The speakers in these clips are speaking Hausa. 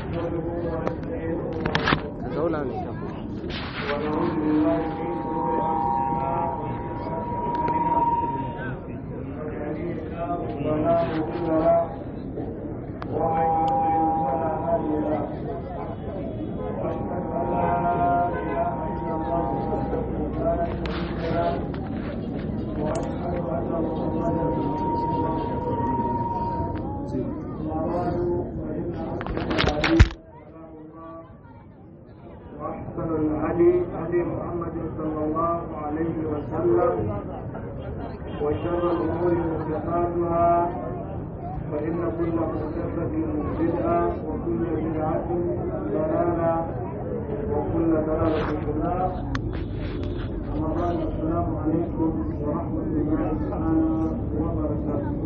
نحمده ونستعينه ونستغفره zauna ne kan ونعوذ بالله من شرور انفسنا ومن سيئات اعمالنا من يهده الله فلا مضل له ومن يضلل فلا هادي له واشهد ان لا اله الا الله وحده لا شريك له واشهد ان محمدا رسول الله وأحسن الهدي هدي محمد صلى الله عليه وسلم وشر الأمور محدثاتها فإن كل محدثة بدعة وكل بدعة ضلالة وكل ضلالة في النار أما بعد السلام عليكم ورحمة الله تعالى وبركاته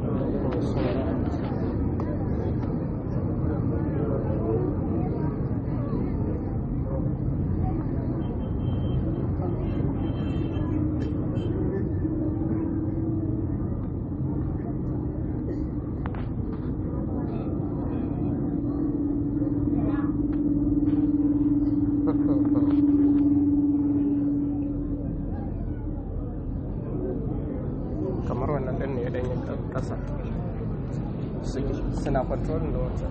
kamar wannan ɗin ne ya ɗanyi ƙasa suna controlling da wancan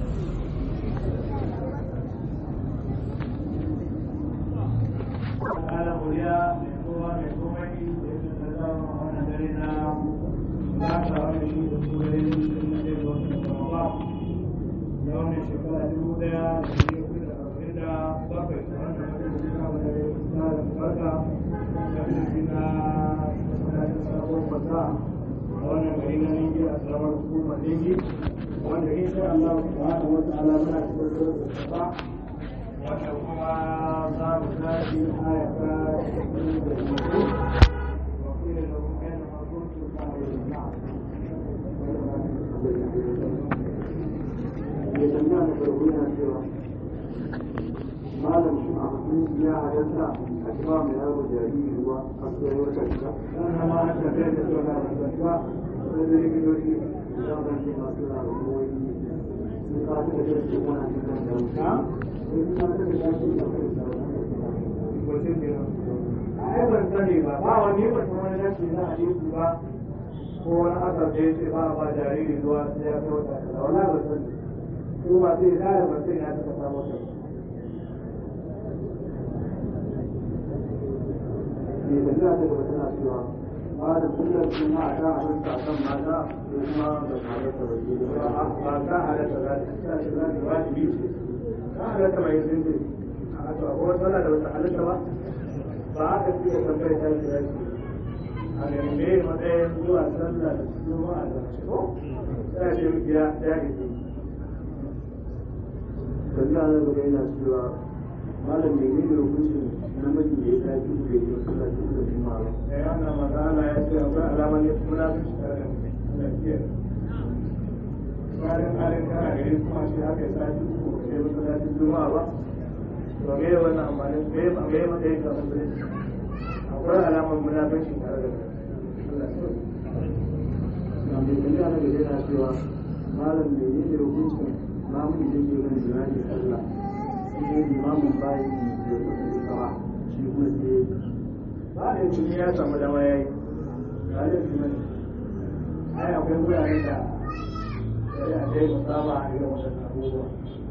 ala kuriya mai kowa mai komai da ya fi zama a wannan dare na za ta wani shi da su gare shi da na ɗaya wata sama ba na wani shekara dubu ɗaya da biyu da arba'in da bakwai da wannan wani shekara da ya fi da barka da fi na masallacin sabon fasa a wannan gari na ninki a tsaramar hukumar ninki wanda insha Allah subhanahu wa ta'ala muna cikin da ba wanda kuma za mu tashi ayata da mutu wa kila da kuma yana makuntu ta ayyana ya tambaya da farko yana cewa malam shi a mutum ya halatta a cewa mai yaro jariri ruwa a tsohon wata shida wannan ma haka zai da zuwa da rasuwa da da likitoci idan ban ce masu na rumoyi sun ka ta da shi wani cikin da wuta sun ka ta da shi da kai da mutum ne a yi ban sani ba ba wani mutum wani nashi na hadisi ba ko wani asar da ya ce ba a ba jariri ruwa sai ya kai wata shida wala ban sani ko ba sai ya da ban sani ya taɓa samu ta ne da ta gaba tana cewa ba da kullum sun ma ta halitta kan mata ko kuma ba ta halitta ba ke da ba ba ta halatta za ta shi za ta wajibi ce ta halatta mai yin zinde a to akwai wata wala da wata halatta ba ba aka fi ya tambayi ta shi yaki a ga me matsayin zuwa sallah da juma'a da shi ko sai ce miki ya ya ke tafiya na gaba yana cewa malam mai ne da hukuncin namiji da ya tafi da ya yi suna cikin da juma'a ba da yana magana ya ce akwai alamar ne munafici tare da mutum da ke bayan halin kana gari kuma shi haka ya sa shi ko sai masallacin juma'a ba to me ya wannan amfani me ya me ya matsayin ka musulunci akwai alamar munafici tare da kai Allah ya sauke. na mai tafiya na gaba yana cewa malam mai ne da hukuncin mamun da ke kan jiragen sallah shi ne limamin bayan da ya kusa da sama shi kuma sai ba da tuni ya samu dama ya yi ba da tuni ai akwai wuraren da ya a dai musama a irin wasan abubuwa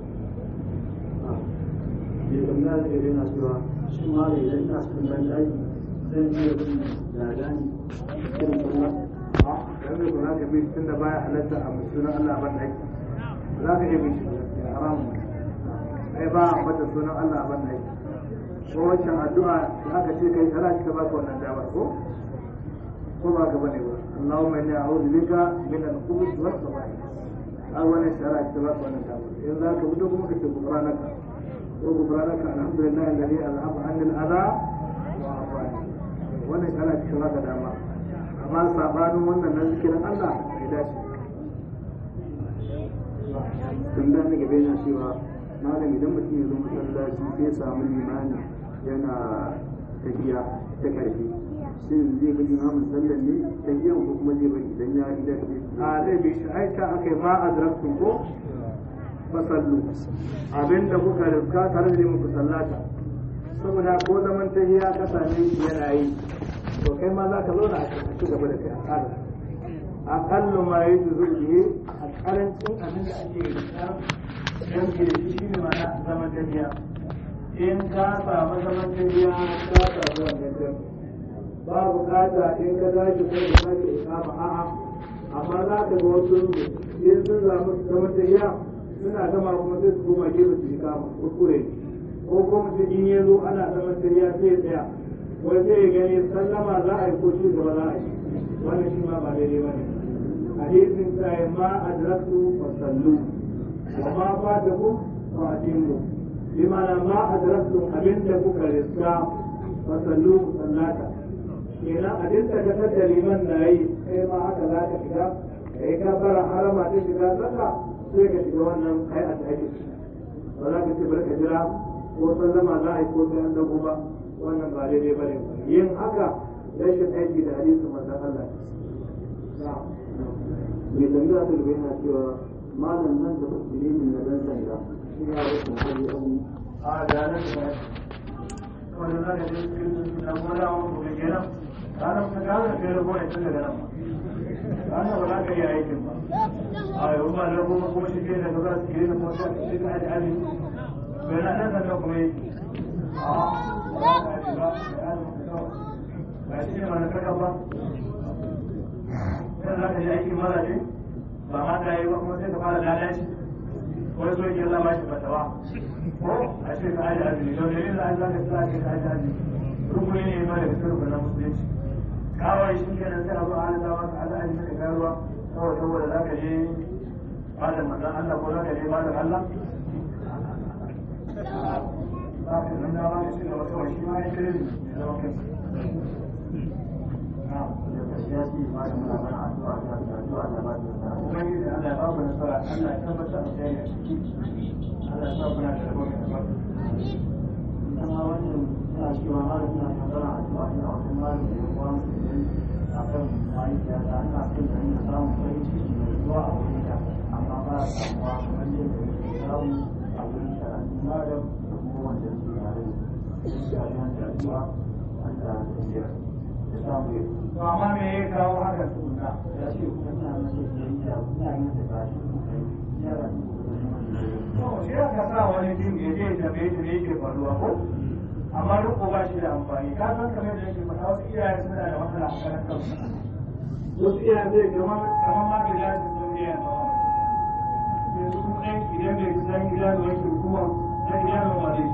mai tambaya da gaba yana cewa shi malam idan ina cikin ban daji zan iya bin ladani irin sallah a yanzu ko za ka bi tun da baya halatta a sunan Allah ban aiki za ka iya bi shi ya haramu ai ba a mata sunan Allah ban aiki ko wancan addu'a da aka ce kai ana cika baka wannan damar ko ko ba ka bane ba Allahumma inni a'udhu bika min al-khubuthi was khaba'ith ai wannan shara cika baka wannan damar in za ka fito kuma ka ce gufranaka ko gufranaka alhamdulillah alladhi azhaba anni al-adha wa afani wannan shara cika baka dama amma sabanin wannan na zikirin Allah bai dace tambaya na gaba yana cewa malam idan mutum ya zo masallaci sai ya samu limani yana tafiya ta karfi shin zai bi imamin sallar ne tafiyan ko kuma zai bari idan ya idan a zai bi shi ai ta aka yi ma adraktum ko fasallu abinda kuka riska tare da muku sallata saboda ko zaman tahiya ka same shi yana yi to kai ma za ka zauna a ci gaba da kai a ƙara aƙallu ma yi zuzu biye a ƙarancin abin da ake riska don ke da shi shi ne mana zaman tahiya in ka samu zaman tahiya ka samu wannan jami'a ba bukata in ka tashi ko da sake ikama a'a amma za ka ga wasu in sun samu zaman tahiya suna gama kuma sai su koma gefe su ikama kuskure ko kuma mutum in ya zo ana zaman tahiya sai ya tsaya wai sai ya gani sallama za a yi ko shi gaba za a yi wannan shi ma ba daidai ba ne hadisin sai ma adraktu fa sallu wa ma fatakum fa atimmu bi ma'ana ma adraktu abinda kuka riska fa sallu sallata kenan abin da ka da liman na yi kai ma haka za ka shiga ka yi kafara harama ta shiga sallah sai ka shiga wannan kai a ake ba za ka ce bari ka jira ko sallama za a yi ko sai an dago ba wannan ba daidai ba ne yin haka rashin aiki da hadisin manzon Allah mai tambaya ta gaba yana cewa malam nan da musulmin na dan sanda shi ya wasu hali abu a da nan da wani za ka je cikin na gona wani gobe kenan ranar ta gane da kai rago ne tun daga nan ranar ba za ka yi aikin ba a yau ba da kuma kuma shi ke da ga za su ke da kuma sai ka aji aji bai na nan sannan kuma yi a ba ka aji ba ba shi ne mana kaka ba sai za ka yi aikin mara ce ba ma ta yi ba kuma sai ka fara lalaci wani so yake zama shi fatawa ko a ce ka aji aji don dalilin da an zaka sa ka aji aji rukuni ne ma daga sirrin na musulunci kawai shi kenan sai a zo a halin zama ka aji aji ka garuwa kawai saboda za ka je malam manzon Allah ko za ka je malam Allah za ka nan dama ka ci gaba kawai shi ma ya kire ne ya zama kai da gaskiya shi malam muna mana addu'a da addu'a da ba ta Ubangiji Allah ya ba ku nasara Allah ya tabbatar da ya ciki Allah ya sa kuna da rabon da rabon kuma wannan suna cewa malam suna magana addu'a ne a wajen malam da yawa musulmi a kan mahaifiya ta ina son da ina samun farin ciki mai zuwa a wurin ta amma ba a samuwa kamar yadda yake samu a wurin karatu malam da kuma wanda yake tare da shi a yan da addu'a an da ya samu ya to amma me ya kawo haka tukuna ya ce kuma ina mace biyayya ina yin da ba shi kuma yara ne to shi aka sa wani din ya je da bai ne yake faruwa ko amma riko ba shi da amfani ka san kamar da yake faɗa wasu iyaye suna da matsala a karan kansu wasu iyaye zai kamar kamar ma bai dace sun iyaye ba yanzu kuma ɗan idan bai san gida da wani hukuma na gida da wani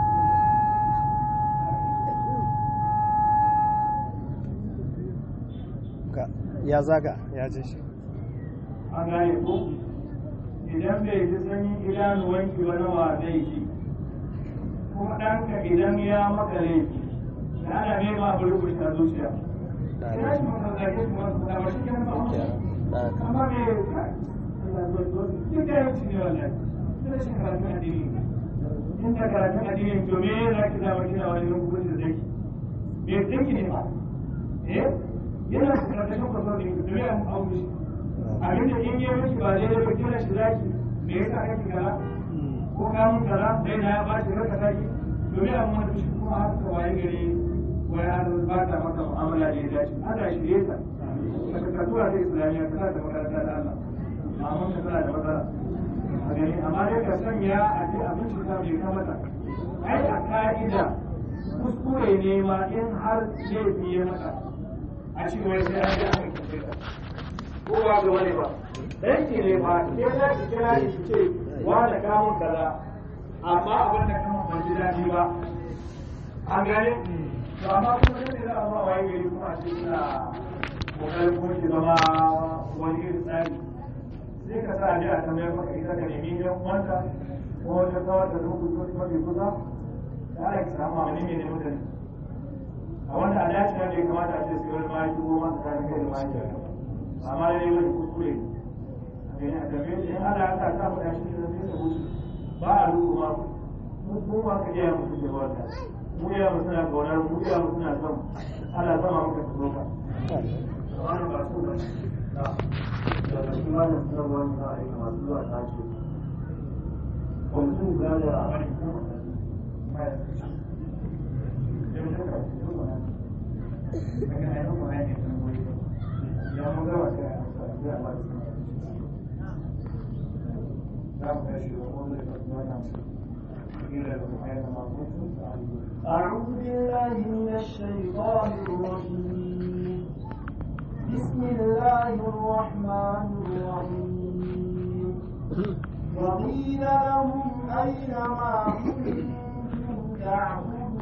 ya zaga ya ji shi an gane ko idan bai ji sanyin idanuwanki ba nawa zai ji kuma ɗanka idan ya maka laifi da ana nema abu rubuta zuciya ya shi maka zage shi masu kuɗa ba shi ke nan ba amma me duk da yanci ne wannan sai shi karatun addini in da karatun addini to me za ki zama kina wani hukunci da zaki me zaki ne ba eh yana karatun kwasar ne to me an aure shi abin da in yi miki ba daidai ba kira shi zaki me yasa kake kaza ko ka mun kaza dai na ya ba shi raka zaki domin amma da shi kuma har ka waye gari wai har ba ta maka mu'amala da ya dace Allah shi ya sa ka ka tura ta islamiyya ka sa ta makaranta da Allah amma ka tana da matsala a gani amma dai ka sanya a je abinci ta bai kamata ai a ka'ida kuskure ne ma in har laifi ya maka a ce wai sai an ji aka kace ka ko ba ga wani ba danki ne ba ke za ki kira shi ce wa da kamun kaza amma abin da kama ban ji daɗi ba an gane to amma kuma sai da za a ba waye gari kuma a ce suna kokarin kuma ki zama wani irin tsari sai ka sa ji a tambayar maka ita ka nemi yan uwanta ko wata kawar da zuku ko mafi kusa da ana ki samu amini mai ne mutane a wanda a dace ne ya kamata a ce sai wani mahaifi ko ma tsakanin kai da mahaifi amma dai wani kuskure ne a tambaye shi in ana haka ta faɗa shi da zai da wuce ba a rubu ma mu mu ma ka iya mu suke wata mu iya mu suna kaunar mu iya mu suna son ana sama muka tsoro ka amma ba su ba daga shi malam sanarwa ne za a aika masu zuwa tashi kula da أعوذ بالله من الشيطان الرجيم بسم الله الرحمن الرحيم وقيل لهم أين ما كنتم تعبدون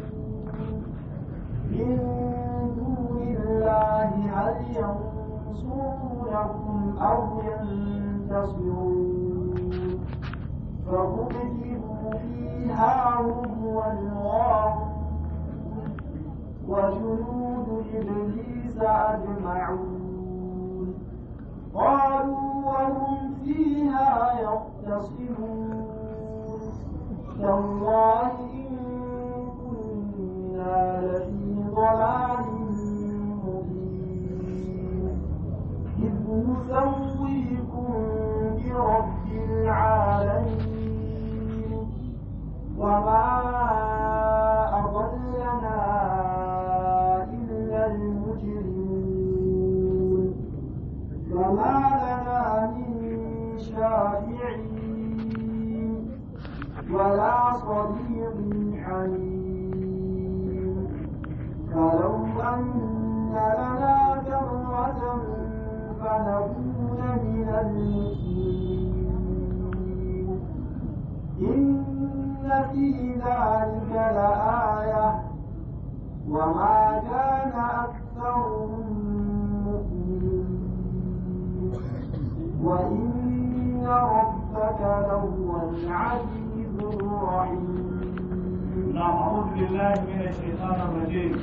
من دون الله هل ينصرونكم أو ينتصرون فكبكبوا فيها هم والغاوون وجنود إبليس أجمعون قالوا وهم فيها يختصمون تالله إن كنا لفي ضلال مبين إذ نسويكم برب العالمين وما أضلنا إلا المجرمون وما لنا من شافعين ولا صديق حميم فلو أن لنا كرة فنكون من المسلمين إن في ذلك لآية وما كان أكثرهم مؤمنين وإن ربك لهو العزيز الرحيم نعم أعوذ بالله من الشيطان الرجيم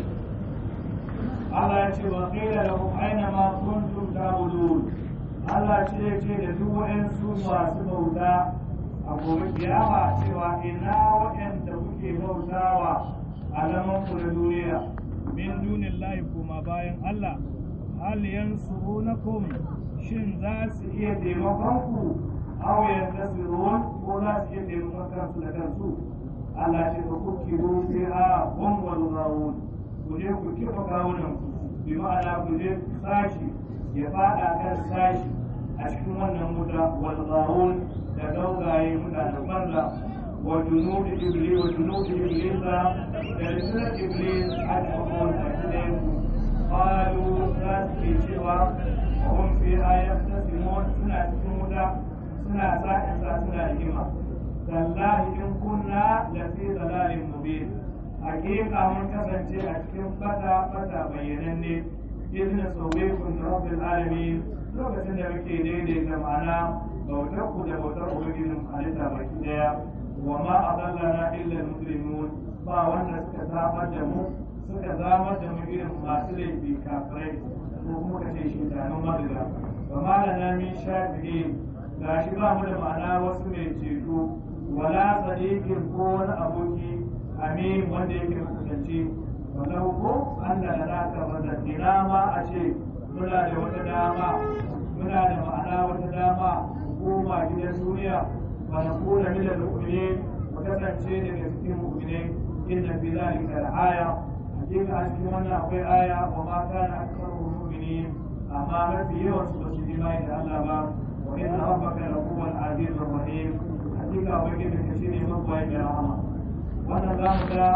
Allah ya ce wa qila lahum aina ma kuntum ta'budun Allah ce ya ce da duk waɗansu masu bauta a gobe kiyama cewa ina waɗanda kuke bautawa a zaman ku na duniya min dunillahi kuma bayan Allah hal yansurunakum shin za su iya taimakon ku aw yantasirun ko za su iya taimakon kansu da kansu Allah ce ba ku kiro sai a hum wal ghawun ku je ku kifa kawunan ku bi ma'ana ku je sashi ya fada kan sashi a cikin wannan wuta wal ghawun da gaugaye mutanen banza wa junudi iblis wa junudi iblis da rundunar iblis a cikin a cikin qalu za su ke cewa hum fi ayatasimun suna cikin wuta suna sa'in sa suna rigima tallahi in kunna la fi dalalin mubin hakika mun kasance a cikin fata fata bayyananne idna sawaykum rabbil alamin lokacin da muke daidaita ma'ana bautar ku da bautar ubangijin halitta baki daya wa ma adallana illa muslimun ba wanda suka samar da mu suka zamar da mu irin masu laifi kafirai ko kuma ka ce shi tanon madara wa ma lana min shafi'in gashi ba mu da ma'ana wasu mai ceto wala sadiqin ko wani aboki amin wanda yake kusance walau ko Allah da naka bada ina ma a ce muna da wata dama muna da ma'ana wata dama koma gidan duniya wa na kula min al-mu'minin mu kasance daga cikin mu'minai inna fi zalika al-aya hakika a cikin wannan akwai aya wa ma kana aktharu mu'minin amma mafi yawan su ba su imani da Allah ba wa inna rabbaka lahuwal azizur rahim hakika ubangiji ka shine mabwayi da rahama wannan za mu ga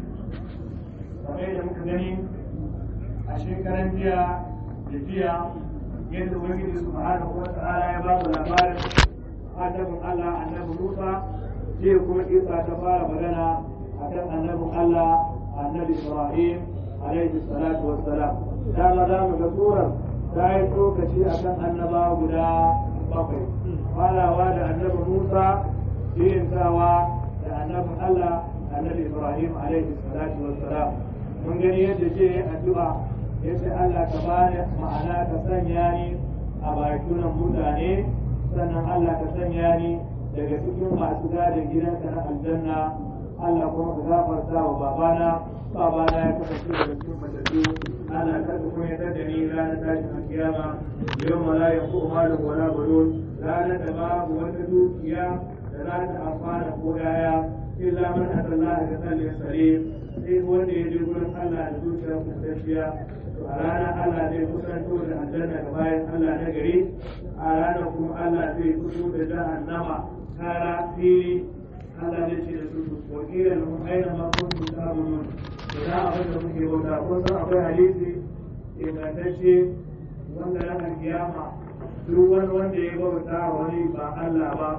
kamar da muka gani a shekaran jiya da jiya yadda ubangiji subhanahu wa ta'ala ya ba mu labarin annabin Allah annabi Musa jiya kuma Isa ta fara magana akan annabin Allah annabi Ibrahim alaihi salatu wassalam dama za mu ga surar ta yi tsokaci akan annabawa guda bakwai farawa da annabi Musa biyantawa da annabin Allah annabi Ibrahim alaihi salatu wassalam mun gani yadda ke addu'a yace Allah ka bani ma'ana ka sanya ni a bakunan mutane sannan Allah ka sanya ni daga cikin masu gadin gidanka na aljanna Allah kuma ka gafarta wa babana babana ya kasance daga cikin matattu Allah ka kuma ya da ni ranar tashin alkiyama yau ma la yanfu malun wala banun ranar da babu wata dukiya da da za ta amfana ko yaya illa man atallaha bi qalbin salim sai wanda ya je gurin Allah da zuciyar kusanciya to a ranar Allah zai kusanto da aljanna ga bayan Allah na gari a ranar kuma Allah zai fito da jahannama kara fili Allah zai ce da su wakilin mu aina ma kuntum ta'budun da abin da muke bauta kun san akwai hadisi ingantacce wanda ranar kiyama duk wani wanda ya bauta wani ba Allah ba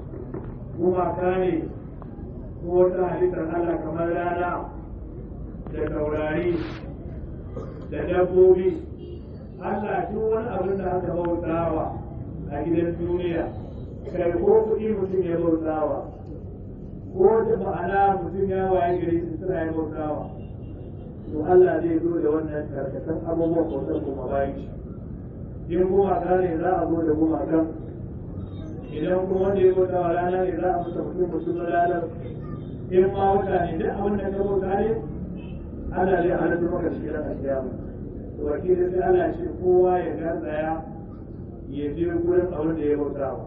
gumaka ne ko wata halittar Allah kamar rana da taurari da dabbobi Allah duk wani abin da aka bautawa a gidan duniya kai ko kuɗi mutum ya bautawa ko da ma'ana mutum ya waye gari su suna ya bautawa to Allah zai zo da wannan karkatan abubuwan bautar kuma bayan shi in gumaka ne za a zo da gumakan idan kuma wanda ya bauta wa rana ne za a musa mutum mutum na ranar in ma wata ne duk abin da ka bauta ne Allah zai halittu maka shi ran kiyama to wakilin sai Allah shi kowa ya garzaya ya je gurin abin da ya bauta wa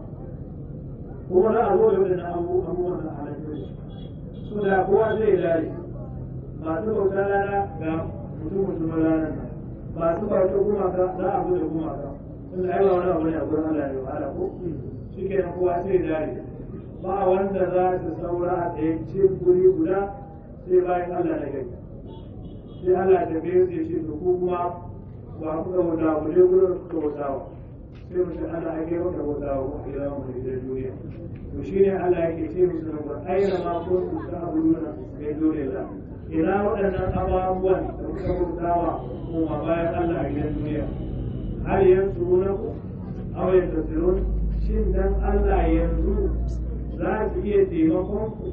kuma za a zo da wadannan abubuwan da halittu su da kowa zai dare masu bauta rana ga mutum mutum ranar nan masu bauta gumaka za a zo da gumaka tunda ai ba wani abu ne a gurin Allah ne wahala ko shi ke nan kowa sai dare ba wanda za su saura a tsaye ce guri guda sai bayan Allah na gari sai Allah ta biyu sai shi to ku kuma ba ku ga wata ku je gurin ku ga wata sai mu ce Allah ake maka wata ku a gidan mu da duniya to shine Allah yake ce musu na Qur'ani ayyana ma kuntum ta'buduna min dunillah ina waɗannan ababuwan da kuka bautawa kuma bayan Allah a gidan duniya har yanzu na ku aw yantasirun shin dan Allah yanzu za su iya taimakon ku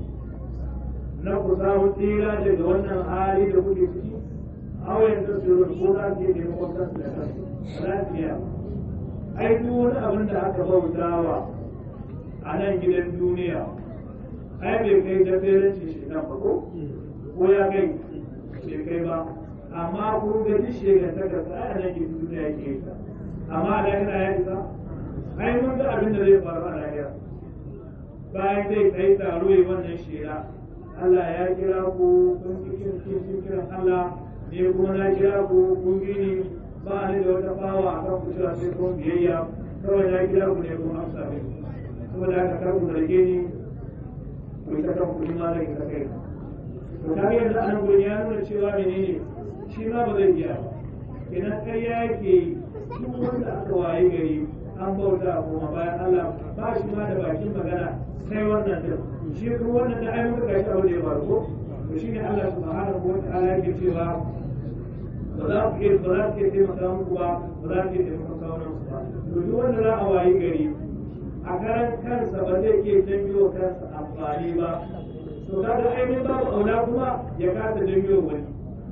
na ku samu tsira daga wannan hali da kuke ciki aw yantasirun ko za su iya taimakon kansu da kansu ba za su iya ai duk wani abin da aka bautawa a nan gidan duniya ai bai kai jaberanci shi nan ba ko ko ya kai bai kai ba amma kun ga duk shegantaka sa a nan gidan duniya yake yi amma a lahira ya isa ai mun ga abin da zai faru a lahira bayan zai kai taro yi wannan shela Allah ya kira ku kun cikin cikin kiran Allah ne kuma na kira ku kun gini ba ni da wata fawa a kan kusa sai kun biyayya kawai na kira ku ne kun amsa ne saboda haka kar ku zarge ni ku ta kan kuɗi ma zai ta kai to ta yanzu a nan gurin ya nuna cewa menene shi ma ba zai iya ba kenan kai ya yake duk wanda aka waye gari an bauta kuma bayan Allah ba shi ma da bakin magana sai wannan din shi kuma wannan da ayyuka ga shi aure ya faru ko to shine Allah subhanahu wa ta'ala yake cewa ba za ku iya ba za ku iya taimaka muku ba ba za ku iya taimaka kawunan su ba to duk wanda za a wayi gari a karan kansa ba zai iya janyo kansa amfani ba to kaga ainihin babu aula kuma ya kasa janyo wani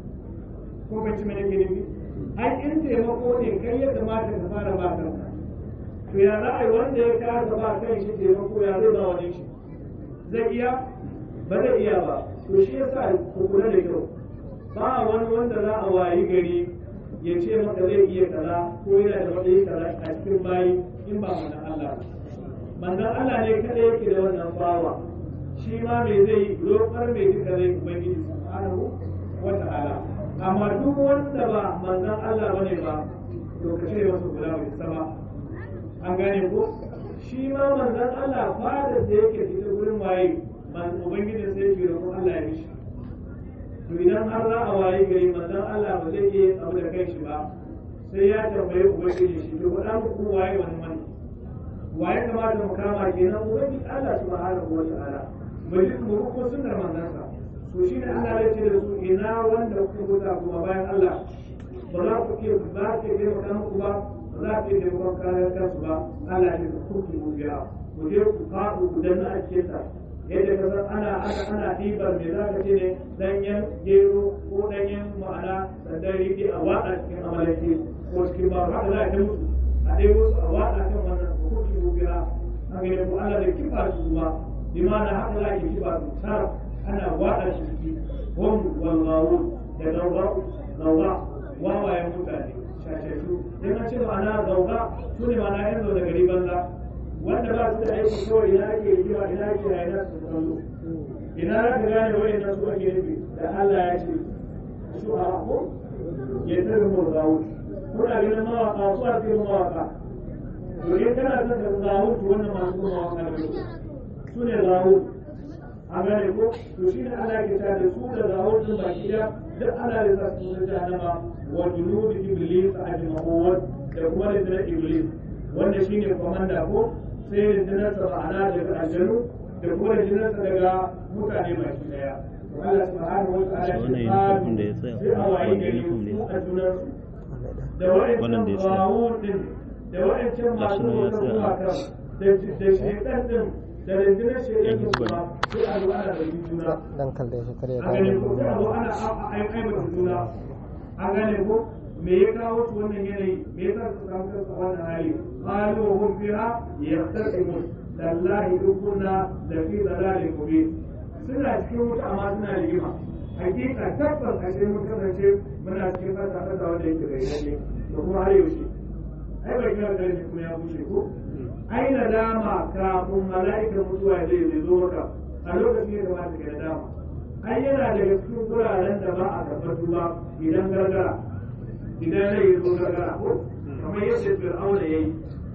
ko ban ci mana ke nufi ai in taimako ne kai ya kamata ka fara ba kanka to ya za a yi wanda ya kasa ba kan shi taimako ya zai ba wani shi zai iya ba zai iya ba to shi yasa ku kula da kyau ba wani wanda za a wayi gari ya ce maka zai iya kaza ko yana da wani kaza a cikin bayi in ba manzon Allah manzon Allah ne kada yake da wannan bawa shi ma me zai yi roƙar me duka zai ubangiji subhanahu wa ta'ala amma duk wanda ba manzon Allah bane ba to ka ce masa guda bai sama an gane ko shi ma manzon Allah fadar da yake cikin gurin waye man ubangiji sai yake roƙon Allah ya mishi to idan har za a waye gari manzon Allah ba zai iya abu da kai shi ba sai ya tambayi ubangiji shi to faɗa muku waye wani mani waye kamata mu kama kenan ubangiji Allah subhanahu wa ta'ala mu ji mu ko sunnar manzansa to shi ne Allah ya ce da su ina wanda kuka buta kuma bayan Allah ba za ku ke ba ke kai maka muku ba ba za ku ke kai kayan kansu ba Allah ya ce ku ku biya ku je ku faɗu ku danna a cikin ta yadda ka san ana ana ana ɗibar me za ka ce ne danyen gero ko danyen ma'ana sandan riƙe a waɗa cikin amalaki ko cikin baro haka za a ta musu a ɗaya wasu a waɗa kan wannan ku ku biya a ga ko Allah da kifa su ba limana haka za ki kifa su tara ana waɗa shi ciki hum walghawun da gauga gauga wawayen mutane shashashu in an ce ma'ana gauga su ne ma'ana yan zaune gari banza wanda ba su da aiki kawai ina ake rigima ina ake su kallo ina za ka gane wa'annan su ake nufi da Allah ya ce su a ko ya tabi mu zawo kuna ganin mawaka su a cikin mawaka to in kana son ka zawo to wannan masu mawaka ne su ne zawo a gane ko to shi ne Allah ke ta da su da zawo din baki da duk Allah ya sa su da jahannama wa junubi iblis ajma'un da kuma da iblis wanda shine komanda ko sai rundunarsa ma'ana daga aljanu da kuma rundunarsa daga mutane baki daya Allah subhanahu wa ta'ala Wannan ya uniform da ya tsaya, sai a wayi gari uniform da ya su a junansu da Wannan da ya wa'ancan tsaya. bawun din da wa'ancan Gashi masu nan ya wata tsaya. gumakan da da shekan din da rundunar shekan din hizba kuma sai a zo ana da juna dan kalle shi kare a gane ko sai a zo ana aibata juna a gane ko me ya kawo su wannan yanayi me yasa su samu kansu a wannan hali qalu wa hum fiha yaqtasimun tallahi dukunna da fi dalalin mubin suna cikin wuta amma suna rigima hakika tabbas a cikin mun kasance muna cikin fata fata wanda yake bayyane da kuma har yaushe ai bai kira da kuma ya bushe ko ai nadama kafin mala'ikan mutuwa zai zai zo maka a lokacin ya kamata ka nadama ai yana daga cikin wuraren da ba a tabbatu ba idan gargara idan rai ya zo gargara ko kamar yadda fir'auna ya yi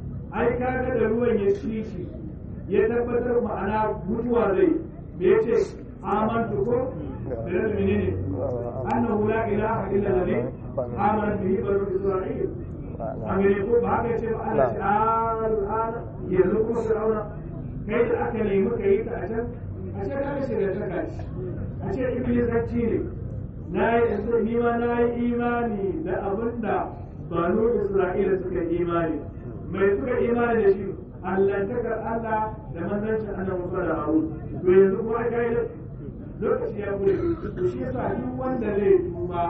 ai kaga da ruwan ya ci shi ya tabbatar ma'ana mutuwa zai me ya ce amantu ko da yadda menene annahu la ilaha illa alladhi amana bihi banu isra'il an gane ko ba haka ce ba Allah ce al'ana yanzu kuma fir'auna kai da aka nemi ka yi ta a can a ce ka ce da ta kaci a ce iblisacci ne na yi ni ma na yi imani da abin da banu isra'ila suka yi imani mai suka yi imani da shi allantakar Allah da manzancin annabi Musa da Harun to yanzu kuma aka yi lokaci ya bude to shi yasa duk wanda zai tuba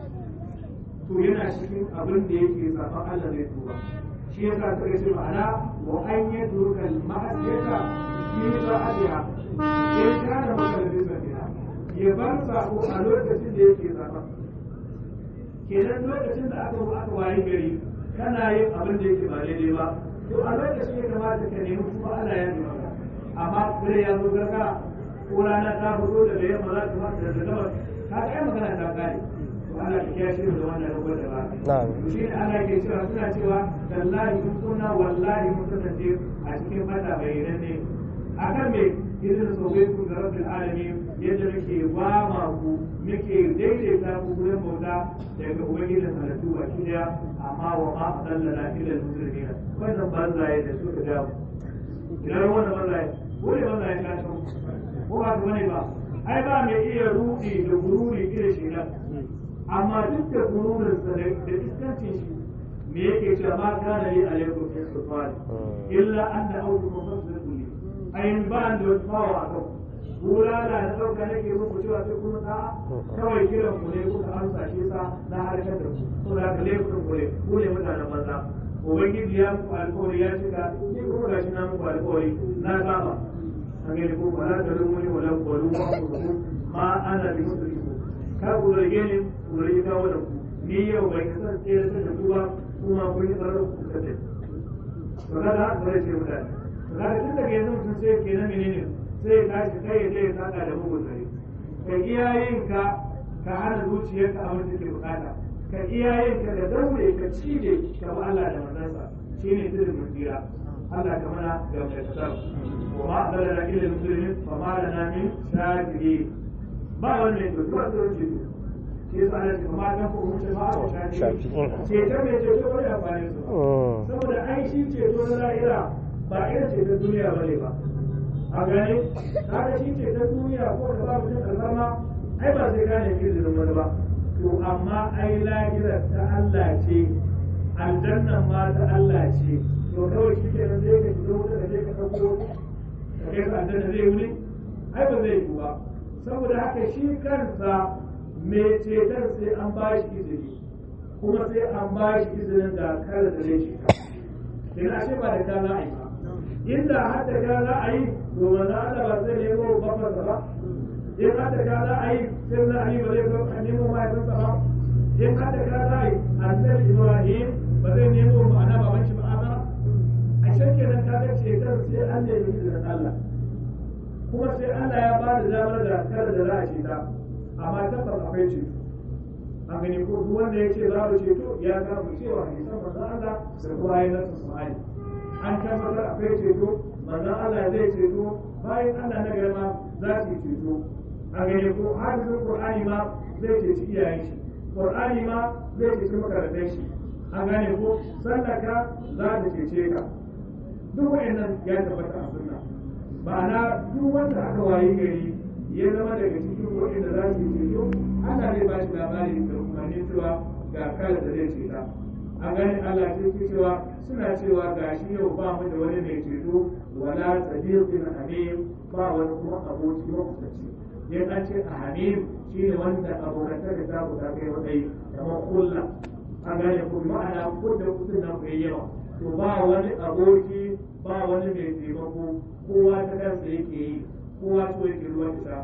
to yana cikin abin da yake zaɓen Allah zai tuba shi yasa suka ce ma'ana wa an yi turkal ma'asiyata fi ba'adiha in kana maka da bisa ya bar sako a lokacin da yake zaɓen kenan lokacin da aka aka wayi gari kana yin abin da yake ba daidai ba to a lokacin ya kamata ka nemi kuma Allah ya nemi maka amma kare ya zo gargara ko rana ta fito daga yamma za ta fara da gabas ka ga magana ta kare to Allah ya kiyaye shi da wannan rabuwar da ba Na'am. to shi ne Allah ke cewa suna cewa tallahi kun kunna wallahi mun kasance a cikin mata bayanan ne akan me idan sobe ku ga rabbil alamin yadda muke ba ma ku muke daidaita ku gurin bauta daga ubangijin halittu baki daya amma wa ma adallana illa al-muslimina wannan banzaye da suka ga mu idan wannan banzaye ko ne banzaye ka san ko ba ku bane ba ai ba mai iya rudi da gururi irin shi nan amma duk da gururin sa da iskancin shi me yake cewa ma kana li alaikum fi sultan illa anna awdukum fasdaqu ayin ba da wata fawa a kan bulala na ɗauka nake muku cewa sai kun sa'a kawai kiran ku ne kuka amsa shi sa na harkar da ku to da ka laifin ku ne ku ne mutanen banza ubangiji ya muku alkawari ya cika ni kuma gashi na muku alkawari na saba an gani ko ba na tarin wani wala kwalu ma ku ku ma ana bi musu ku kar ku rage ni ku rage kawo da ku ni yau bai kasance tsere da ku ba kuma kun yi tsarar ku kace to kada haka zai ce mutane kaga tun daga yanzu mutum sai ke na menene sai ya tashi kai ya je ya saka da mugun zare ka iya yin ka ka hana zuciyarka abin da ke bukata ka iya yin ka da daure ka cije ka bi Allah da manzansa shine sirrin mutira Allah ka mana ga mai tsar wa ma adalla ila muslimin fa ma lana min shakiri ba wani ne to ba to ce shi yasa Allah ya ma dan ko mutum ba a shakiri ce ta me ce to ya fare su saboda ai shi ce to na lahira ba irin ce ta duniya ba ne ba a gane kaga shi ce ta duniya ko da babu cin alfarma ai ba zai gane izinin wani ba to amma ai lahirar ta Allah ce aljannan ma ta Allah ce to kawai shi ke nan zai ka shiga wuta da zai ka ɗauko ka kai ka aljanna zai wuni ai ba zai yi ba saboda haka shi kansa mai ceton sai an ba shi izini kuma sai an ba shi izinin da kada da zai ceta kenan ashe ba da ka za a yi ba inda har da ka za a yi to manzo Allah ba zai nemo babbar ba in har da ka za a yi sai na Ali ba zai zo a nemo mahaifinsa ba in har da ka za a yi annabi Ibrahim ba zai nemo ma'ana baban shi ba ba a can kenan ka ga cetar sai an nemi izinin Allah kuma sai Allah ya ba da damar da kada da za a ce ta amma tabbas akwai ceto an gani ko duk wanda ya ce za mu ceto ya samu cewa hadisan manzon Allah da kuma ayin nasu Qur'ani an tabbatar akwai ceto manzon Allah zai ceto bayan Allah na gari ma za su yi ceto a gani ko hadisin Qur'ani ma zai ceci iyayen shi Qur'ani ma zai ceci makarantar shi an gane ko sallaka za ta cece ka duk wa'annan ya tabbata a sunna ma'ana duk wanda aka wayi gari ya zama daga cikin wa'anda za su yi ceto Allah zai ba shi labari da umarni cewa ga kala da zai ceta a ganin Allah sai ke cewa suna cewa ga shi yau ba mu da wani mai ceto wala sadiqin hamim ba wani kuma aboki makusanci yin an ce a hamim shine wanda abokantar da ta ta kai wadai kamar kulla a gane ku ma'ana ko da kusur nan kai yawa to ba wani aboki ba wani mai taimako kowa ta kansa yake yi kowa so yake ruwan ta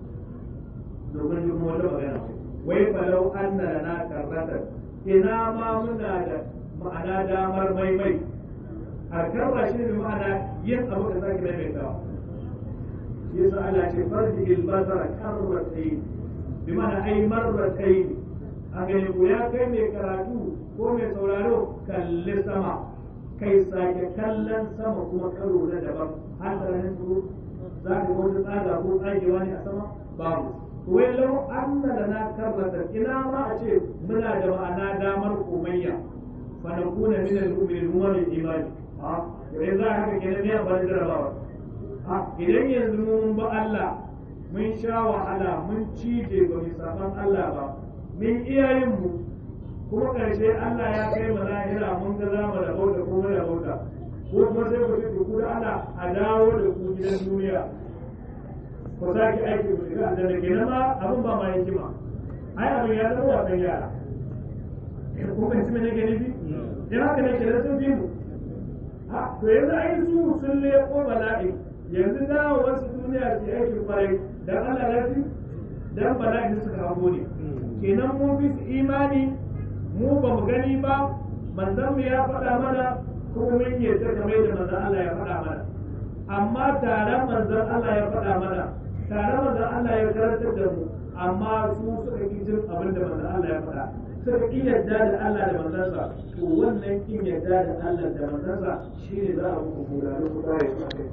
domin duk wata magana wai falau an na na karratar ina ma muna da ma'ana damar maimai a karra shi ne ma'ana yin abu da zaki maimaitawa shi yasa Allah ce farji ilbasara karratai bi ma'ana ai marratai a gani ku ya kai mai karatu ko mai sauraro kalli sama kai sake kallon sama kuma karo na daban har da su za ka wata tsaga ko tsagewa ne a sama babu wai lau anna lana karrata ina ma a ce muna da ma'ana damar komayya fa nakuna min al-mu'minin mu min imani a idan za haka kenan ne ba da jarabawa a idan yanzu mun ba Allah mun sha wahala mun cije ba mu saban Allah ba mun iyayen mu kuma karshe Allah ya kai mu lahira mun ga za mu rabauta ko mu rabauta ko kuma sai ku ce ku da Allah a dawo da ku gidan duniya ko za ki aiki ku shiga aljanna kenan ma abin ba ma hikima ai abin ya zama wasan yara ko ban ci mene gani bi dan haka ne kenan sun bi mu ha to yanzu ai su sun leko bala'i yanzu da wasu duniya ke aikin kwarai dan Allah ya fi dan bala'i suka hago ne kenan mu bi su imani mu ba mu gani ba manzon mu ya faɗa mana kuma mun yi ta kamar da manzon Allah ya faɗa mana amma taron manzon Allah ya faɗa mana tare manzon Allah ya karantar da mu amma su suka ki jin abin da manzon Allah ya faɗa suka ki yarda da Allah da manzansa to wannan kin yarda da Allah da manzansa shine za a muku bulalo ku tare su kai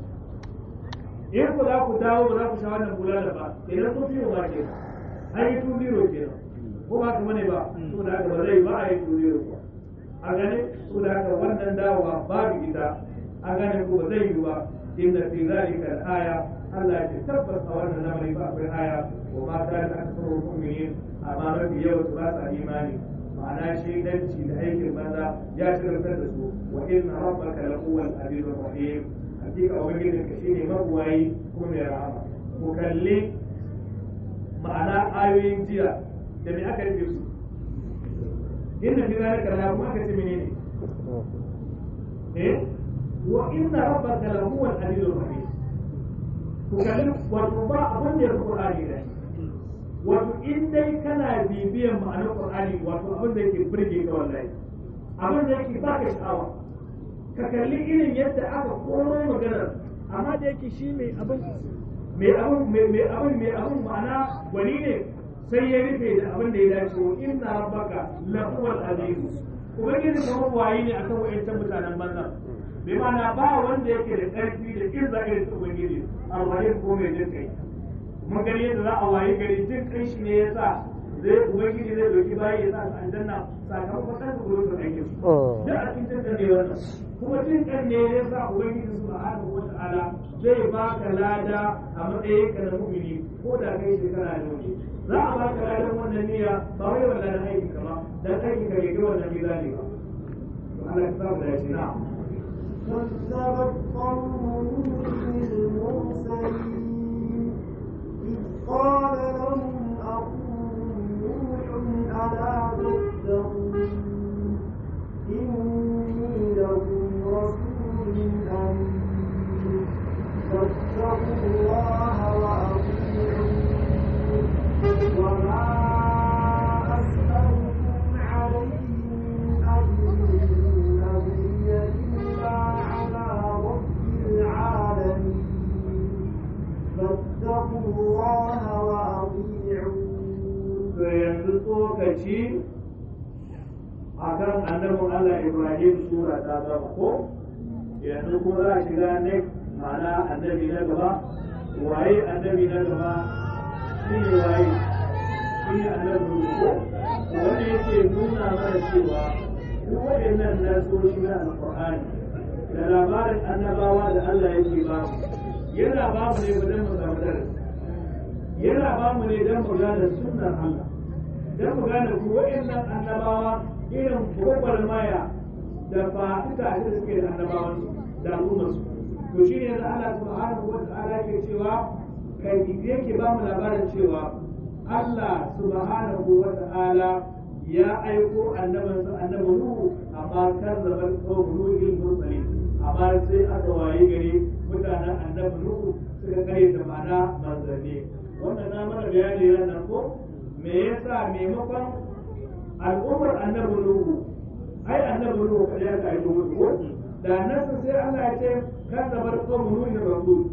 in ku za ku dawo ba za ku sha wannan bulala ba idan kun fiye ba ke an yi tun biro ke ko ba ka mane ba so da haka ba zai ba a yi tun biro ba a gane so da haka wannan dawowa babu ita a gane ko ba zai yi ba inda fi zalika al-aya Allah ya tabbas a wannan lamari ba akwai aya wa ma ta da aksaru mu'minin amma mafi yawa su ba sa imani ma'ana shaidanci da aikin banza ya shirkar da su wa inna rabbaka lahuwal azizur rahim hakika ubangijin ka shine mabuwayi ko mai rahama ku kalli ma'ana ayoyin jiya da me aka rufe su inna fi zalika la kuma aka ce menene eh wa inna rabbaka lahuwal azizur rahim ku kalli wato ba abin da ya fi Qur'ani da wato in dai kana bibiyan ma'anar Qur'ani wato abin da yake burge ka wallahi abin da yake baka sha'awa ka kalli irin yadda aka koro maganar amma da yake shi mai abin mai abin mai abin mai abin ma'ana gwani ne sai ya rufe da abin da ya dace wa inna rabbaka lahuwal aziz ubangiji kamar wayi ne akan wayancan mutanen banza bi ma'ana ba wanda yake da ƙarfi da irza irin su ubangiji alwahid ko mai jin kai mun gani yadda za a wayi gari jin kai shi ne yasa zai ubangiji zai doki bayi ya sa su aljanna sakamakon kan su gurin su aikin su da a cikin jin ne wannan kuma jin kan ne ya sa ubangiji subhanahu wata'ala zai baka lada a matsayin ka na mu'mini ko da kai shekara da wani za a baka ladan wannan niyya ba wai wannan aikin ka ba dan aikin ka bai ga wannan mizani ba to Allah ya samu da shi na'am كذبت قوم نوح المرسلين إذ قال لهم أخوهم نوح ألا تتقون إني لكم رسول أمين فاتقوا الله وأطيعون وما أسألكم عليه من أجر إن أجري إلا على رب العالمين فاتقوا الله وأطيعون to yanzu tsokaci a kan annabin Allah Ibrahim sura ta gama ko yanzu ko za a shiga ne ma'ana annabi na gaba waye annabi na gaba shi ne waye shi ne annabi ko wanda yake nuna mana cewa duk waɗannan nasoshi na alƙur'ani da labarin annabawa da Allah yake ba mu yana ba mu ne wajen mu samu darasi yana ba mu ne don mu gane sunnar Allah don mu gane ku wa'annan annabawa irin gwagwarmaya da fa'ita da suke da annabawan da al'ummarsu to shi ne da Allah subhanahu wa ta'ala ke cewa kai yake ba mu labarin cewa Allah subhanahu wa ta'ala ya aiko annabinsa annabi Nuhu amma kan zabar qawmu Nuhu mursalin amma sai aka waye gari mutanen annabi Nuhu suka kare da mana manzanni wannan na mana bayani ran nan ko me yasa maimakon al'ummar annabi Nuhu ai annabi Nuhu kada ya kai musu ko da nasu sai Allah ya ce kan zabar qawmu Nuhu rasul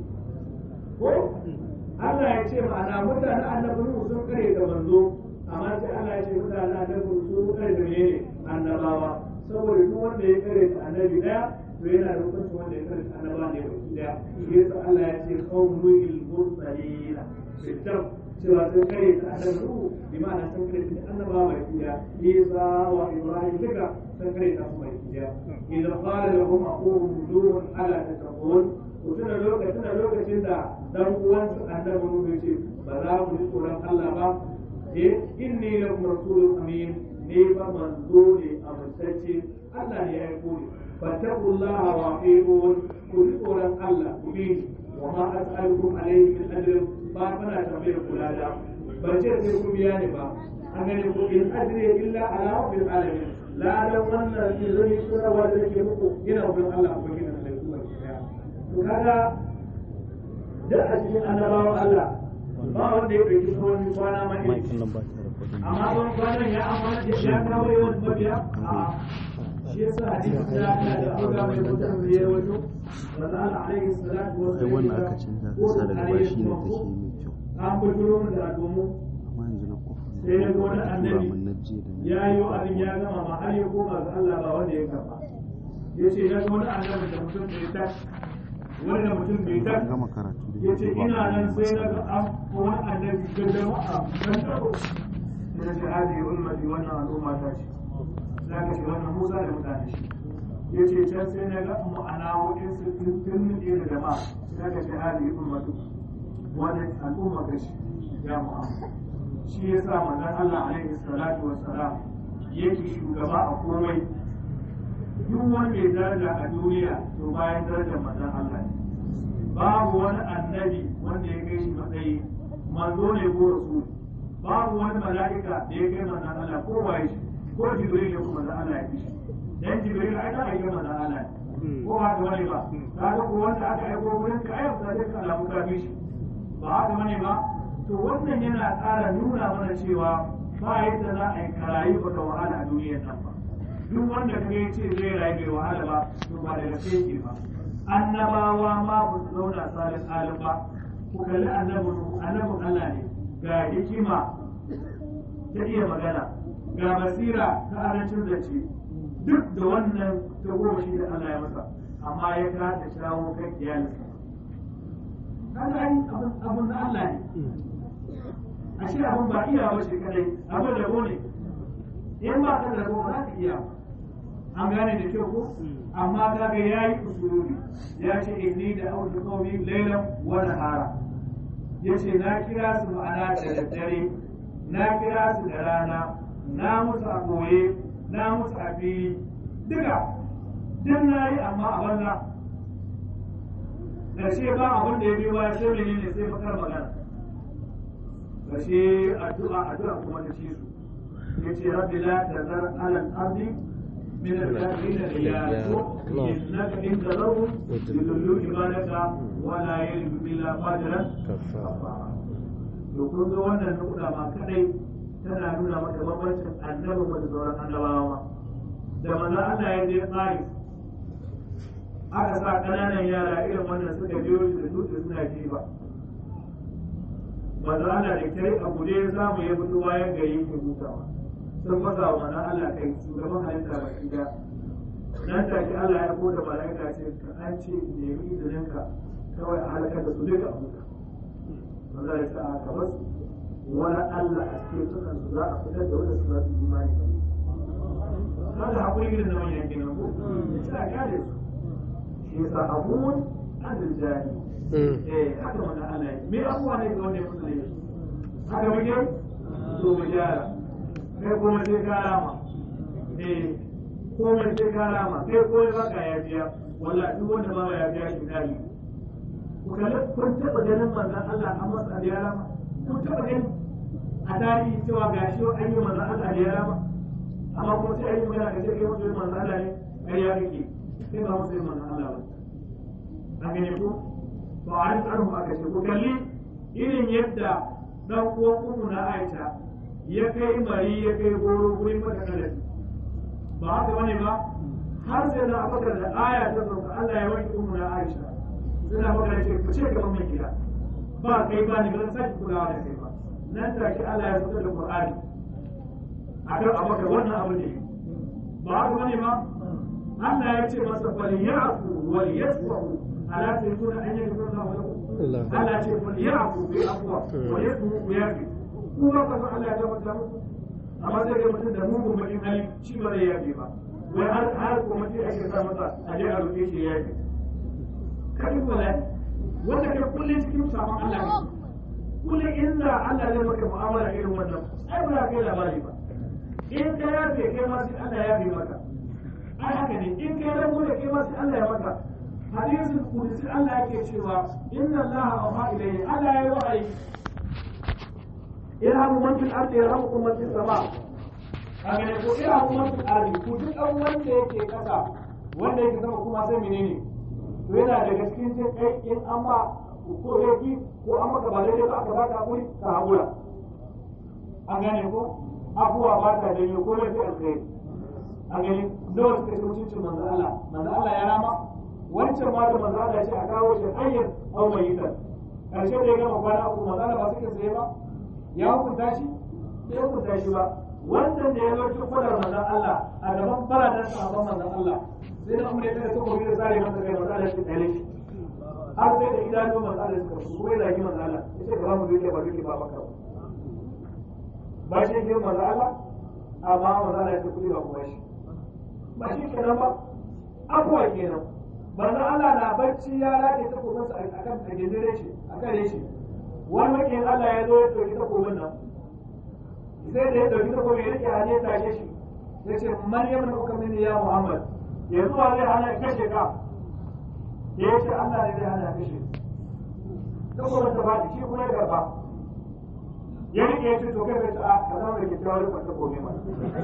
ko Allah ya ce ma'ana mutanen annabi Nuhu sun kare da manzo amma sai Allah ya ce mutanen annabi Nuhu sun kare da menene annabawa saboda duk wanda ya kare da annabi daya to yana da hukunci wanda ya kare da annaba ne baki daya shi yasa Allah ya ce qawmul mursalina fitar cewa sun kare da annabi Nuhu bi ma'ana sun kare da annabawa baki daya Isa wa Ibrahim duka sun kare da su baki daya idan qala lahum aqum nuh ala tattaqun ku tuna lokacin da lokacin da dan uwansu annabi Nuhu ya ce ba za mu ji tsoron Allah ba eh inni lakum rasulun amin ne ba manzo ne amintacce Allah ne ya aiko ni fattaqullaha wa atiqun ku ji tsoron Allah ku bi ni wa ma as'alukum alayhi min ajrin ba kana tambayar kula da ban ce sai ku biya ni ba an gani ko in ajri illa ala rabbil alamin la dan wannan ne zai tsara wa da nake muku ina wurin Allah ku gina da ku ba to kaga da a cikin annabawan Allah ba wanda ya ɗauki tsawon kwana ma irin amma tsawon kwanan ya amfana da ya kawo yawan mabiya a shi yasa hadisi da ya da abuga mai mutum da ya wato wanda Allah alaihi salatu wa kai wannan aka canza ka sa daga ba shi ne take mai kyau an bujuro mu da al'ummu amma yanzu na kofa sai ya ga wani tura annabi mun na jiya da na ya yi abin ya gama ma har ya koma ga Allah ba wanda ya karba ya ce ya ga wani annabi da mutum bai tashi wani da mutum bai an tashi gama karatu da ya ce ba ina nan ka sai na masa ga an wani annabi da jama'a kan taro ya ce hadi ummati wannan al'umma ta ce za ka ce wannan musa da mutane shi ya ce can sai na ga ma'ana wa'in su turmin ɗaya da jama'a za ka ce hadi ummatu wani al'umma ka shi ya mu'amma shi ya sa manzon Allah alaihi salatu wassalam yake shugaba a komai duk wani mai daraja a duniya to bayan darajar manzon Allah ne babu wani annabi wanda ya kai shi matsayi manzo ne ko rasul babu wani mala'ika da ya kai manzon Allah ko waye shi ko jibril ne ko manzon Allah ya fi shi dan jibril ai da aika manzon Allah ne ko ba da wani ba kaga ko wanda aka aiko wurin ka ayyuka da ka alamu ka fi shi ba haka bane ba to wannan yana ƙara nuna mana cewa ba yadda za a yi karayi baka wahala a duniyar nan ba duk wanda ka ya ce zai rayu bai wahala ba to ba daga sai ke ba annabawa ma ba su zauna salin alim ba ku kalli annabin annabin Allah ne ga hikima ta iya magana ga basira ta arancin zance duk da wannan ta goma shi da Allah ya masa amma ya kasa shawo kan iyalinsa kaga ai abin abin na Allah ne ashe abin ba iya ba shi kadai abin rabo ne in ba ka da rabo ba za ka iya ba an gane da kyau ko amma kaga yayi usulubi ya ce inni da autu qawmi laylan wa nahara yace na kira su ma'ana da daddare na kira su da rana na musu a koye na musu a fili duka duk na yi amma a banza da ce ba abin da ya biyo baya sai menene sai bakar magana da shi addu'a addu'a kuma ta ci su yace rabbi la tazar ala al-ardi من الكافرين رياء إنك إن تذرهم يضلوا عبادك ولا يلد إلا فاجرا كفارا to kun ga wannan nukuda ma kadai tana nuna maka bambancin annabi da sauran annabawa da manzo Allah ya je tsari aka sa kananan yara irin wannan suka biyo shi da dutse suna jiba manzo Allah da kai abu ne ya samu ya fito bayan gari ke hutawa sun fasa wa manzo Allah kai shugaban halitta ba shi da nan take Allah ya koda malaika ce ka an ce nemi izinin ka kawai a halakar da su duka a huta manzo ya ce a ka basu wani Allah a cikin sukan su za a fitar da wanda su za su yi imani haka hakuri irin na manyan kenan ko ya ce a kyale su shi yasa abun adil jani eh haka wannan Allah ya me abuwa ne ga wanda ya mutu ne haka muke to mu gyara kai kuma sai ka rama eh komai sai ka rama kai komai ba ka yafiya wallahi duk wanda ba ya yafiya shi dali ku kalli kun taɓa ganin manzon Allah an masa da ya rama kun taɓa ganin a tarihi cewa ga shi an yi manzon Allah da ya rama amma kuma sai an yi magana da sai kai mutum manzon Allah ne kai ya kake sai ba mutum manzon Allah ba an gane ku to a rin anhu aka ce ku kalli irin yadda dan uwan umu na Aisha ya kai mari ya kai goro gurin mata kalafi ba haka bane ba har sai na abakar da aya ta sauka Allah ya wanke umu na Aisha sai na abakar ce ku ce gaban mai gida ba kai ba ni ba zan sake kulawa da kai ba nan take Allah ya fitar da Qur'ani akan abakar wannan abu ne ba haka bane ba Allah ya ce masa fal ya'fu wal yasfahu ala tayyuna an yakuna lahu Allah ya ce fal ya'fu bi afwa wal yasfahu bi yafi kuma ka san Allah ya tabbata muku amma sai ga mutum da mugun bakin hali shi ba zai yafe ba wai har har ko mutum ake sa masa a je a roƙe shi ya yafe kadin wala wanda kai kullum cikin sabon Allah ne kullum inda Allah zai maka mu'amala irin wannan ai ba za ka yi labari ba in ka yafe kai ma sai Allah ya yafe maka ai haka ne in kai dan gode kai ma sai Allah ya maka hadisin kudusi Allah yake cewa inna Allah awha ilayhi Allah ya yi wa'ayi irhamu man fil ardi yarhamukum man fis sama kaga ne ko irhamu man fil ardi ku duk dan wanda yake kasa wanda yake sama kuma sai menene to yana daga cikin jin kai in an ba ko yaki ko an maka ba daidai ba aka baka hakuri ka hakura an gane ko abuwa ba ta janyo ko mai sai alkhairi an gani nawa suka ci mutuncin manzo Allah manzo Allah ya rama wancan ma da manzo Allah ya ce a kawo shi hayyan aw mayitan karshe da ya gama kwana uku manzo Allah ba suke tsaye ba ya hukunta shi ya hukunta shi ba wancan da ya zo cikin kwadar manzon Allah a gaban baradan sahabban manzon Allah sai da umar ya tare ta koyi da sare masa kai manzon Allah shi tsare shi har sai da idanun manzon Allah suka su kuma ya zagi manzon Allah ya ce gaba mu duke ba duke ba baka ba shi ke manzon Allah amma manzon Allah ya ce kudi ba kuma shi ba shi kenan ba abuwa kenan manzon Allah na bacci ya rage ta kuma a kan a gindire shi a kare shi wani makin Allah ya zo ya ɗauki takobin nan sai da ya ɗauki takobin ya rike hannu ya tashe shi ya ce maryam na kuka mini ya muhammad yanzu wa zai hana kashe ka ya ce Allah ne zai hana kashe takobin ta faɗi shi kuma ya karɓa ya rike ya ce to kai bai ta ka zama da kyakkyawar rikon takobi ma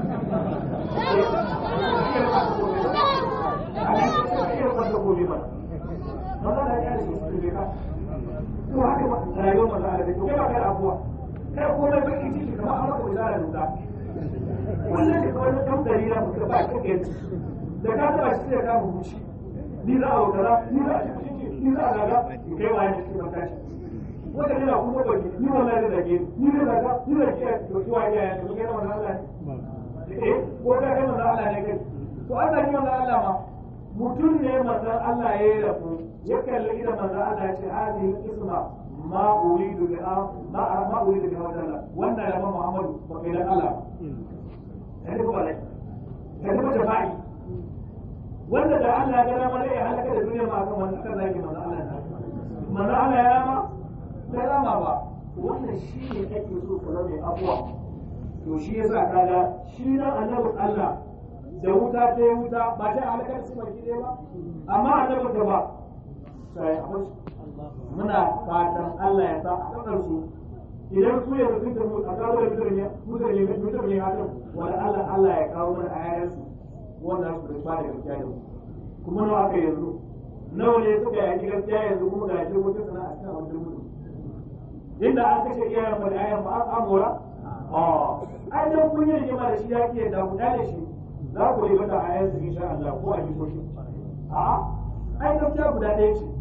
Maza da ya ce su ka ko haka rayuwar maza da take kai ba kai abuwa kai komai baki ciki kamar an maka bizara duka kullum da kawai kan dalila mutum ba kake da ka taba shi sai ka hukunci ni za a wakara ni za a shi ni za a gaga kai wa ne cikin matashi wanda ne na kuma baki ni wallahi da zage ni da zaga ni da ke to shi wa ya ya to kai wannan Allah ne eh ko ka kai wannan Allah ne kai to Allah ne wannan Allah ma mutum ne manzon Allah ya yi rabu ya kalli da manzon Allah ya ce hadhihi isma ma uridu bi ma ma uridu bi hawdala wannan ya Muhammadu ba kai dan Allah kai ko balai kai ko jama'i wanda da Allah ya gana mana ya halaka da duniya ma kan wannan kan zaki manzon Allah manzon Allah ya rama bai rama ba wannan shi ne ake so ka zama abuwa to shi yasa kaga shi nan annabin Allah da wuta ta yi wuta ba ta halakar su baki ɗaya ba amma annabin da ba sai a muna fatan Allah ya sa a kasar su idan su ya mutunta mu a kawo da mutum ne mutum ne mutum ne hakan wanda Allah Allah ya kawo mana ayayen su wanda su da ba da gaskiya da mu kuma nawa aka yanzu nawa ne suka yi gaskiya yanzu kuma ga shi mutum sana a cikin abin mutum inda an kashe iyayen mu da ayan ba an amora ai dan kun yi rigima da shi ya ke da ku da shi za ku yi mata ayan su insha Allah ko a jikoki a ai gaskiya guda ɗaya ce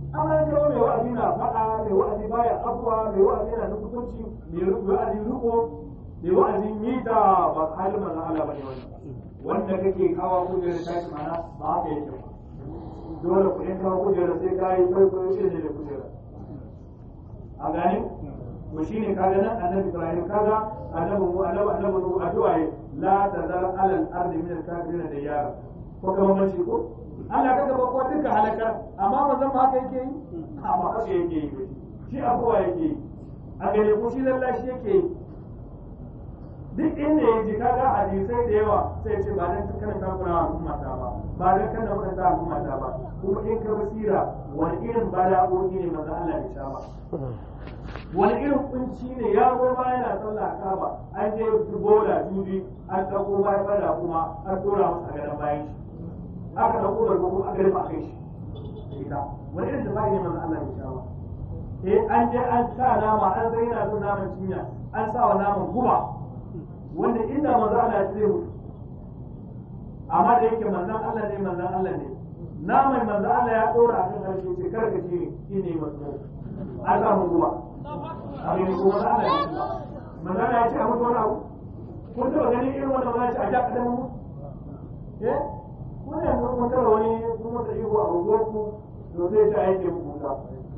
amma in kawo mai wa'azi na faɗa mai wa'azi baya abuwa mai wa'azi na nufukunci mai wa'azi riko mai wa'azin mita ba halin manzon Allah bane wannan wanda kake kawo kujerar tashi mana ba haka yake ba dole ku in kawo kujerar sai ka yi kwaikwayo shi ne da kujerar a gani to shine kaga nan annabi Ibrahim kaga annabi mu annabi annabi mu addu'a yi la tazar alal ardi min al-kafirin da yara ko kuma man shi ko Allah kaga ba ko duka halaka amma manzon ba haka yake yi amma haka yake yi shi abuwa yake yi a gane ko shi lallashi yake yi duk inda ya ji kaga hadisai da yawa sai ce ba dan kana takura al'umma ta ba ba dan kana mutunta al'umma ta ba kuma in ka basira wani irin bala'o'i ne manzo Allah ya sha ba wani irin kunci ne ya zo ba yana sallah kaba an je bola juji an dauko bayan bada kuma an tura masa gadan bayan shi aka dauko da kuma aka rufe a kai shi ita wani irin da bai ne manzo Allah ya sha ba eh an je an sa nama an zai yana son naman cinya an sa wa naman guba wanda inda manzo Allah ya zai mutu amma da yake manzon Allah ne manzon Allah ne naman manzon Allah ya dora a kan harshe ce kar ka ci ne shine masu an samu guba a ne ko manzon Allah ya manzon Allah ya ce a mutu wani abu kun taba ganin irin wannan wani ce a ja kadan mu eh kun ne mun taba wani kun masa ihu a unguwar ku to sai ta aike mu kuka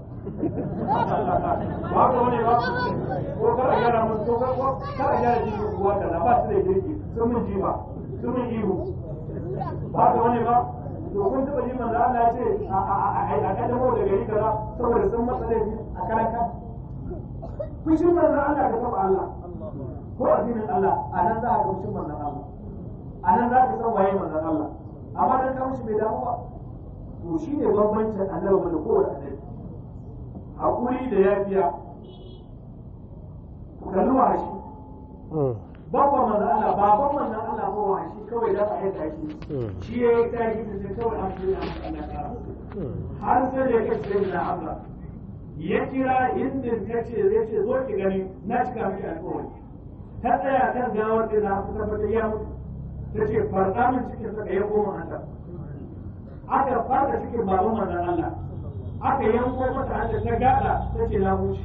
ba ka wani ba ko kar a gyara mun ko kar a gyara jikin kuwa da ba su da girki sun mun jima sun mun ihu ba ka wani ba to kun taba ji manzo Allah ya ce a kadamo da gari kaza saboda sun masa laifi a karan kan kun shi manzo Allah ka taba Allah ko addinin Allah a nan za ka ga shi manzo Allah a nan za ka san waye manzo Allah amma dan ka mishi bai damu ba to shine bambancin annabi da kowace annabi hakuri da yafiya kalli wa shi babban manzo Allah baban manzo Allah ko wa shi kawai da ai da shi shi ya yi tashi da kawai an shi Allah ta har sai da yake sai da Allah ya kira inda ya ce zai ce zo ki gani na cika miki alƙawari ta tsaya kan gawar da na ku tabbata ya mutu ta ce farka min cikin sa ya koma hanta aka farka cikin baban manzo Allah aka yanko mata hanta ta gada ta ce na huce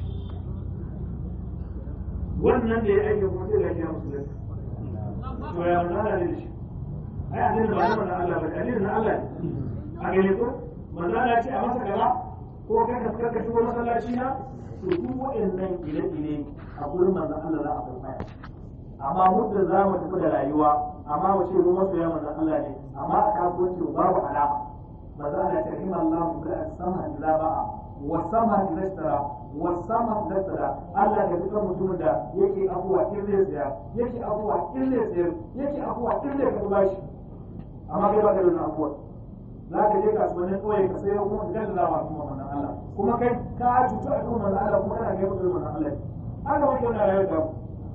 wannan da ya aike kuma sai da ya musu to ya manzo Allah ne shi ai addinin ba na manzo Allah ba addinin na Allah ne a gane ko manzo Allah ce a masa gaba ko kai ka ka shigo masallaci na to duk waɗannan gine-gine a gurin manzo Allah za a farfaya amma muddin za mu tafi da rayuwa amma mu ce mu masoya manzo Allah ne amma a kasuwanci babu alama manzo Allah ta rahima Allah bi sama idza ba'a wa sama idza ishtara wa sama idza ishtara Allah ka fitar mutumin da yake abuwa in zai tsaya yake abuwa in zai tsayar yake abuwa in zai ka bashi amma kai ba ka da wannan abuwa za ka je kasuwannin ƙauye ka sayo kuma ka gaza wa kuma manzon Allah kuma kai ka cutu a kuma manzon Allah kuma kana kai mutum manzon Allah haka wani yana rayuwar da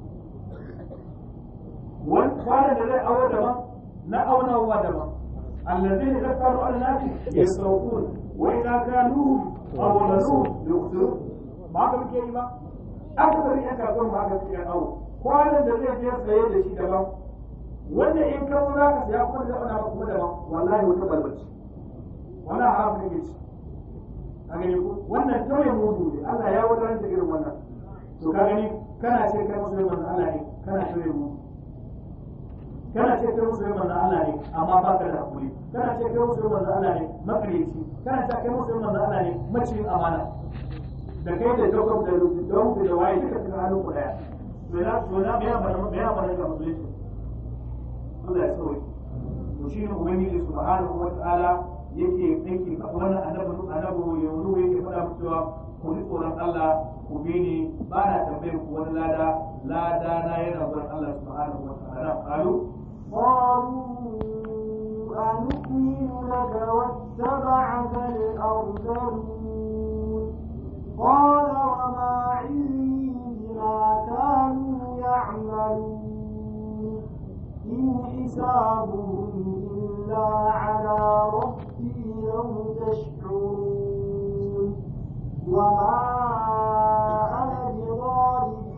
wani kwanan da zai awo daban na aunawa daban الذين ذكروا على الناس يسرقون وإذا كانوهم أو ولدوهم يخسرون ba ka muke yi ba aka bari yan kasuwan ba ka cikin awo kwanan da zai je saye da shi daban wanda in ka zo za ka saya kuma da wani abu kuma daban wallahi wata balbaci wannan haram kake ci a gani ko wannan tauye mudu ne Allah ya wadatar da irin wannan to ka gani kana ce kai musulman Allah ne kana tauye mudu kana ce kai musulmi manzo Allah ne amma ba ka da hakuri kana ce kai musulmi manzo Allah ne makareci kana ce kai musulmi manzo Allah ne maciyin amana da kai da jakob da don da waye duka cikin hannun ku daya to na to na biya bana biya bana ga musulunci Allah ya sauke to shi ne ubangiji subhanahu wa ta'ala yake yake wannan annabi annabi yanzu yake faɗa muku cewa ku ji tsoron Allah ku bi ni ba na tambayar ku wani lada lada na yana gurin Allah subhanahu wa ta'ala qalu قالوا أنؤمن لك واتبعك الأرذلون قال وما علمي بما كانوا يعملون إن حسابهم إلا على ربي لو تشعرون وما أنا بطارد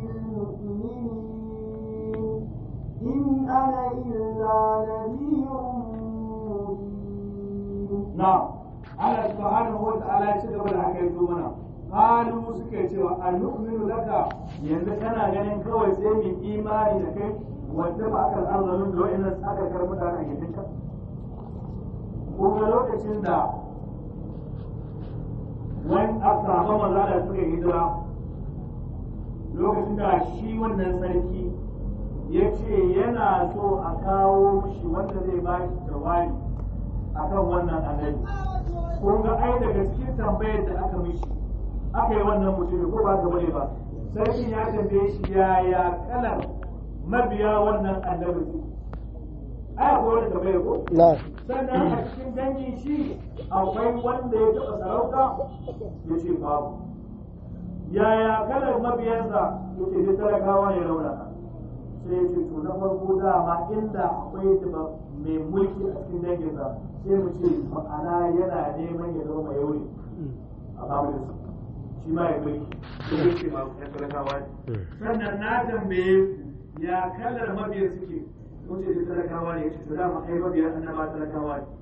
المؤمنين إن أنا إلا نذير مبين na'am Allah subhanahu wa ta'ala ya ci gaba da halu suke cewa a nu'minu laka yanzu kana ganin kawai sai mu imani da kai wanda ba aka al'azarin da wa'annan aka kar mutane a gidanka kuma lokacin da wani asaba maza da suka hijira lokacin da shi wannan sarki ya ce yana so a kawo mishi wanda zai ba shi jawabi akan wannan annabi kun ga ai daga cikin tambayar da aka mishi aka yi wannan mutumin ko ba gaba ne ba sarki ya tambaye shi yaya kalar mabiya wannan annabi su ai akwai wani tambayar ko na sannan a cikin dangin shi akwai wanda ya taɓa sarauta ya ce babu yaya kalar mabiyansa ya ce da talakawa ne raunaka sai ya ce to na farko dama inda akwai da mai mulki a cikin danginsa sai mu ce ma'ana yana neman ya zama mai yauri a familinsa shi ma ya mulki to ya ce ma ya talakawa ne sannan na tambaye ya kalar mabiyan suke mun ce da talakawa ne ya ce to dama ai mabiyan annaba talakawa ne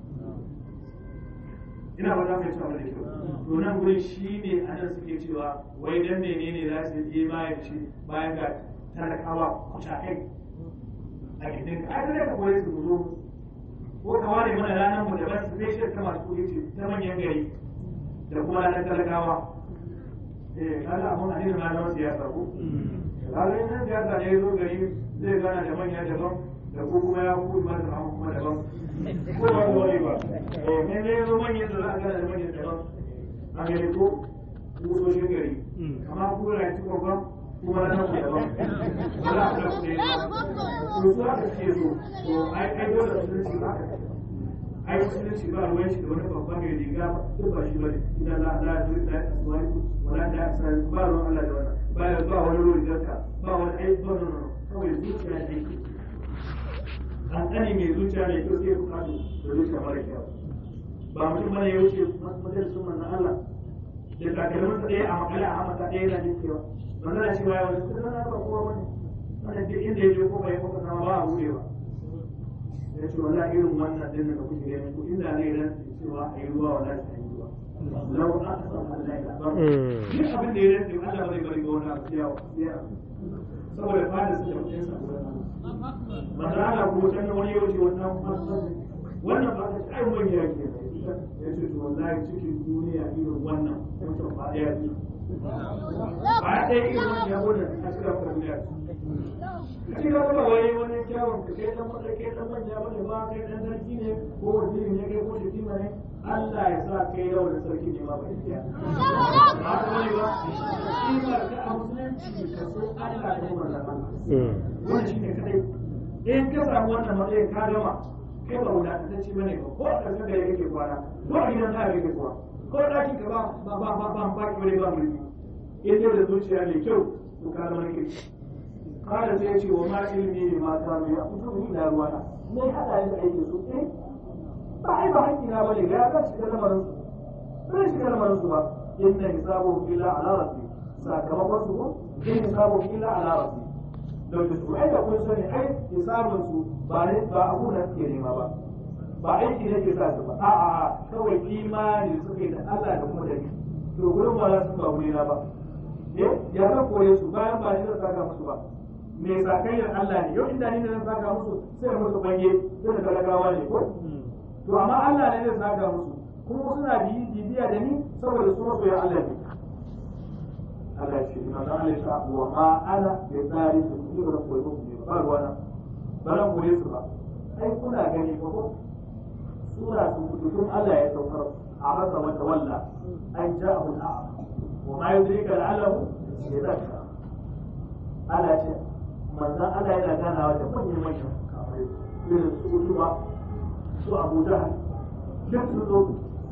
ina ba za mu ci abin da kyau to nan gurin shi ne a nan suke cewa wai dan menene za su yi bayan shi bayan ga talakawa kucakai a gidan ka ai da ka koyi su zo ko ka ware mana ranar mu daban special ta masu kuɗi ce ta manyan gari da kuma ranar talakawa eh kaga abun addinin na zama siyasa ko kaga in nan siyasa ne ya zo gari zai gana da manya daban da ko kuma ya ku ma da kuma daban ko ba ko wani ba eh ne ne zo manyan da za a gana da manyan daban a gari ko kusoshin gari amma ku da ci babban kuma na ku daban ba za a da ku ne ba to su haka suke so to ai ai dole su ci haka ai musulunci ba ruwan shi da wani babban mai riga duk ba shi bane idan la la da da wani wala da sai ba ruwan Allah da wannan ba ya ba wani ruwan jarka ba wani ai ba no no kawai zuciya ne kankani mai zuciya mai kyau sai bukatu da zuciya mara kyau ba mutum bane ya wuce majalisun manzon Allah da takalmin sa ɗaya a makale a hamata ɗaya yana jin cewa manzon Allah shi ba ya wani kuma na ba kowa bane wannan duk inda ya je ko bai ko sama ba a buɗewa ya ce wala irin wannan din da kuke gani ko inda ne ran cewa a yi ruwa wala ta yi ruwa lau aka san Allah ya ba duk abin da ya rantsa Allah ba zai bari ga wannan abu ya saboda fada su da mutum sa ba za a ko can wani yau ce wannan masu wannan ba ta ai mun ya ke ya ce to wallahi cikin duniya irin wannan mutum ba ya ji ba ya ɗaya irin wannan ya gode a cikin duniya shi ka kuma wani wani kyawun ka kai dan wanda kai dan manya bane ba kai dan sarki ne ko waziri ne kai ko shekima ne Allah ya sa kai yau da sarki ne ma ba iya ba ta wani ba shi ba ka a musulunci ka so Allah da kuma Allah wannan shine kadai in ka samu wannan matsayin ka gama kai ba wadatacce bane ba ko a ƙarshen da yake kwana ko a gidan ka yake kwana ko ɗakin ka ba ba ba ba ba ba ki ba mulki in dai da zuciya mai kyau to ka zama kirki kada sai ce wa ma ilmi ne ma ta mai abu to ina ruwa na ne hada ni da aikin su eh ba ai ba hakki na bane ga ga shiga lamarin su ba shiga lamarin su ba inna hisabu illa ala rabbi sakamakon su ko in hisabu illa ala rabbi don da su ai da kun sani ai hisabun su ba ne ba abu na suke nema ba ba aiki ne ke sa su ba a'a kawai imani suke da Allah da kuma da ni to gurin ba za su ba wurina ba eh ya zan koye su bayan ba ni zan saka musu ba me sakayyar Allah ne yau inda ni ne zan saka musu sai musu bange sai da talakawa ne ko to amma Allah ne zai saka musu kuma suna bibiya da ni saboda su masoyan Allah ne Allah ya ce ina da Allah ya wa ma ana bi tsari su ni ba koyi muku ne ba ruwana ba ran koye su ba ai kuna gani ko ko sura su kutun Allah ya saukar a masa wata walla an ja'ahu al'am wa ma yudrika la'allahu yadhakka Allah ce manzan Allah yana ganawa da manyan manyan kafai irin su Utuba su Abu Jahal duk su zo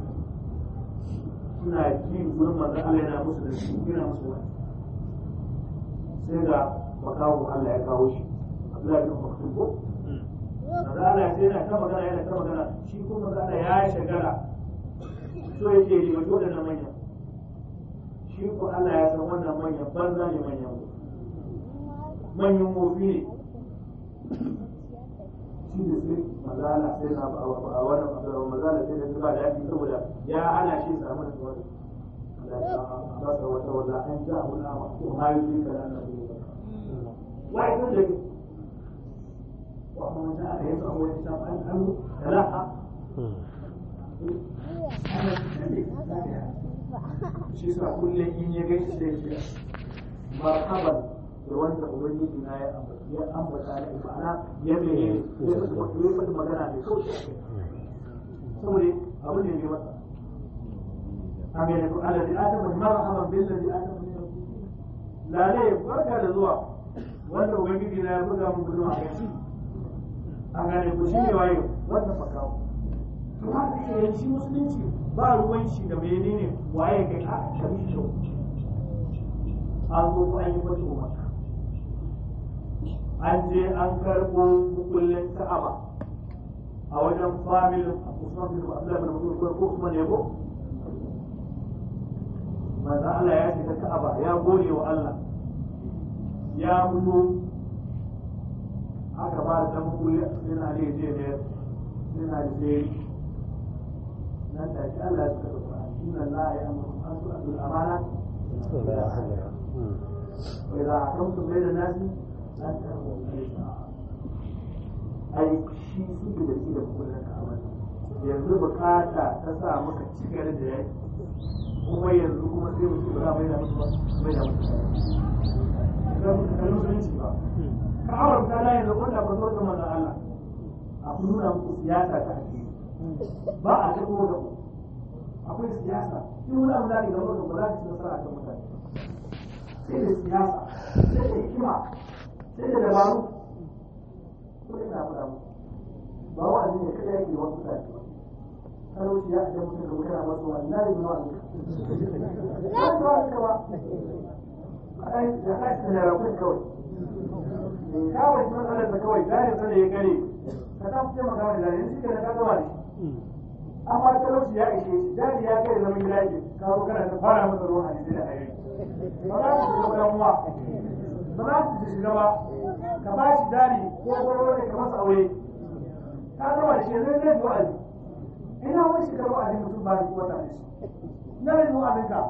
suna ji gurin manzan Allah yana musu da su yana musu wani sai ga makawo Allah ya kawo shi Abdullahi bin Maktum ko manzan Allah sai yana ta magana yana ta magana shi ko manzan Allah ya shagala so yake yi wa waɗannan manyan shi ko Allah ya san wannan manyan banza ne manyan manyan mofi ne shi da sai mazala sai na a wannan mazala sai da su ba da yaƙi saboda ya hana shi samu da wani basa wata wala an ja hu na ko ma yi ka da na wai kun da wa ma da ya sa wani ta an an da ha shi sa kullum in ya gaishe sai ya marhaban da wanda ubangiji na ya ambata ya ambata da ma'ana ya mene ya faɗi magana mai kauce a kai saboda abu ne mai masa an gane ko alladhi atama marhaban bil ladhi atama lale barka da zuwa wanda ubangiji na ya buga mun gudun a kai an gane ko shi ne wayo wannan makawo to haka ke shi musulunci ba ruwan shi da menene waye kai a kabi shi an zo ko an yi wata umarka an je an karɓo kullum ka'aba a wajen familin Usman bin Abdullah bin Mas'ud ko Usman ne ko manzo Allah ya shiga ka'aba ya gode wa Allah ya fito aka ba da kulli sai na ne je ne sai na je nan da shi Allah ya saka Qur'ani inna Allah ya amuru an tu'addu al-amana wa idha hakamtum bayna an-nasi an tahkumu ai shi suke da shi da kullun ka'aba yanzu bukata ta sa muka cikar da yaki kuma yanzu kuma sai mutum ba mai da musu ba mai da musu ga musulunci ba ka'awar ta la yanzu wanda ba zo ga manzon Allah a nuna muku siyasa ta addini ba a ta da akwai siyasa in wani abu da ke gaba da ba za ka ci nasara a kan mutane sai da siyasa sai da hikima sai da dabaru ko ina faɗa muku ba wa'azi ne kada yake wasu mutane ba talauci ya ajiye mutum da kana masu wani na yi zuwa ne ba su ba ka ba ai da ka ci da rakun kawai kawai sun matsalar da kawai zai sana ya gare ka ta fice maka wani zai shi ke da ka gama da shi amma talauci ya ishe shi jari ya kai zaman gida yake kawo kana ta fara masa ruwan hadisi da ayoyi ba za su shiga damuwa ba za su shiga ba ka ba shi jari ko gwaro ne ka masa aure ka gama da shi zai zai wa'azi ina wani shekaru a jin mutum ba da wata ne na da zuwa abinka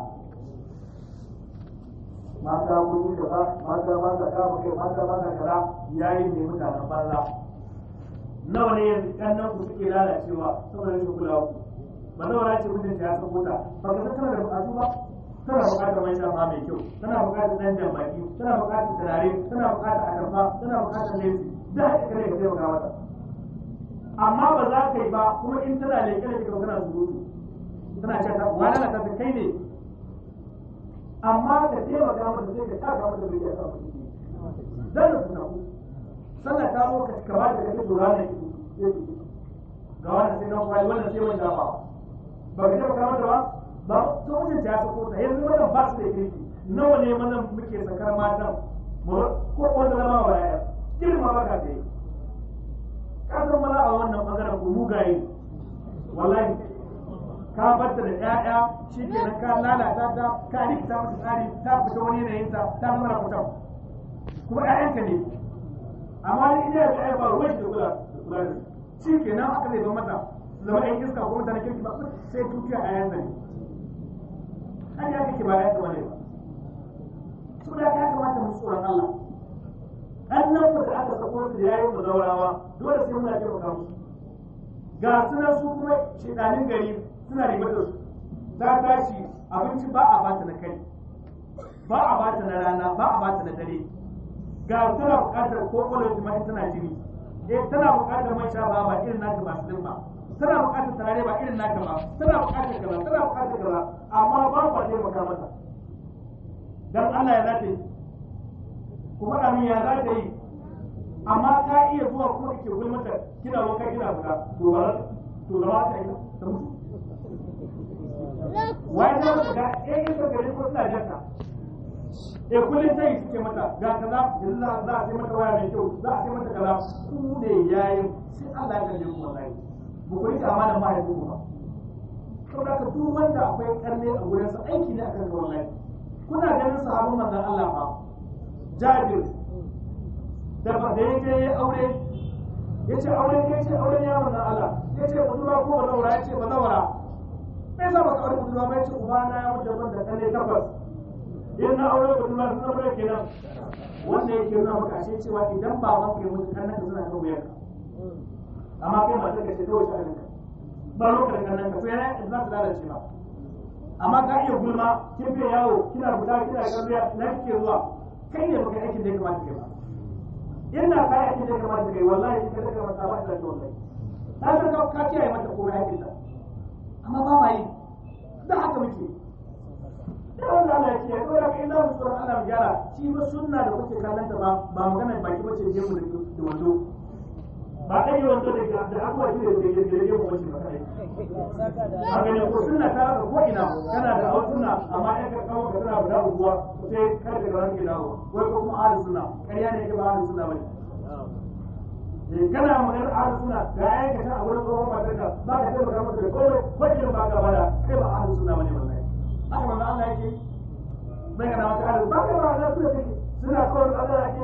mata kun yi kaza mata ba ta kama kai mata ba ta kaza yayi ne mutanen banza nawa ne yanzu kannan ku suke lalacewa saboda rashin kulawa ku ba nawa na ce mutunta ya sako ta ba ka san tana da bukatu ba tana bukatar mai shafa mai kyau tana bukatar dan jambaki tana bukatar turare tana bukatar atamfa tana bukatar lesi da haka kare ka taimaka mata amma ba za ka yi ba kuma in tana leƙe da kika kana surutu tana ce ta wani na ta kai ne amma ka taimaka mata sai ka taka mata da ya samu ciki zan da suna sallah ta zo ka kaba da kake dora ne ga wannan sai nan kwai wannan sai wanda ba ba ka taimaka mata ba ba to wajen ta sako ta yanzu wannan ba su da kirki nawa ne mana muke sakar matan ko wanda zama ba ya girma ba ka ta yi kasar mana a wannan bangaren ku mugaye wallahi ka barta da ƴaƴa shi kenan ka lalata ta ka rikita mata tsari ta fita wani yanayin ta ta zama rakutan kuma ƴaƴanka ne amma ni ina da ƴaƴa ba ruwan shi da kula da kula da shi kenan aka zai ban mata zama ɗan iska ko mutane kirki ba sai tukiya a yanzu ne an ya kake ba ya kama ne ba saboda ya kamata mu tsoron Allah annan da aka sako su da yayin mu zaurawa dole sai muna taimaka musu ga sunan su kuma shedanin gari suna ribar da su ta tashi abinci ba a bata na kai ba a bata na rana ba a bata na dare ga tana buƙatar ko kwallon jima'i tana jini eh tana buƙatar man sha ba irin naka ba su ba tana buƙatar turare ba irin naka ba tana buƙatar kaza tana buƙatar kaza amma ba ku taimaka mata dan Allah ya zata yi ku faɗa min ya za ta yi amma ka iya zuwa kuma ke gulmata kina wanka kina fita to ba to zama ta yi ta mutu wai za ku ga eh in ka gari ko suna jaka eh kullum sai suke mata ga kaza yanzu za za a sai mata waya mai kyau za a sai mata kaza ku ne yayin sai Allah ya kalle ku wallahi ba ku rika amana mahaifin ku ba saboda ka duk wanda akwai karne a gurin sa aiki ne akan ka wallahi kuna ganin sahabban manzon Allah fa Jabir da ba da yake ya aure ya ce aure ya ce aure ya manzon Allah ya ce budurwa ko bazawara ya ce bazawara me yasa baka aure budurwa ba yace uba na ya mutu ban da kalle takwas in na aure budurwa sun zama da kenan wanda yake nuna maka ashe cewa idan ba ma ku mutu kan nan suna kan wuyanka amma kai matar ka ce kawai ta ka ba lokacin kan nan ka to yana za ta lalace ba amma ka iya gulma kin fiye yawo kina fita kina kalliya na kike zuwa kai ne baka aikin da ya kamata kai ba ina ka aikin da ya kamata kai wallahi in ka daga mata ba ina da wallahi na san ka ka kiyaye mata komai aikin da amma ba ma yi da haka muke da wanda Allah ya ce ya dora kai zamu tsoron Allah mu gyara shi ba sunna da kuke kallon ta ba ba magana baki bace je mu da wando ba kai wando da da abuwa shi da da da da mu wace ba kai haka ne ko sunna ta haka ko ina kana da awon sunna amma in ka kawo ka tana guda uguwa sai kar ka ga ranki dawo wai ko kuma ahlus sunna kariya ne ke ba ahlus sunna bane eh kana magana ahlus sunna ga ayyuka ta a wurin tsohon matarka ba ka taimaka masa da komai ko irin ba ka bada kai ba ahlus sunna bane wallahi haka manzo Allah yake bai kana mata ahlus ba ka ba da su da take suna kawai Allah yake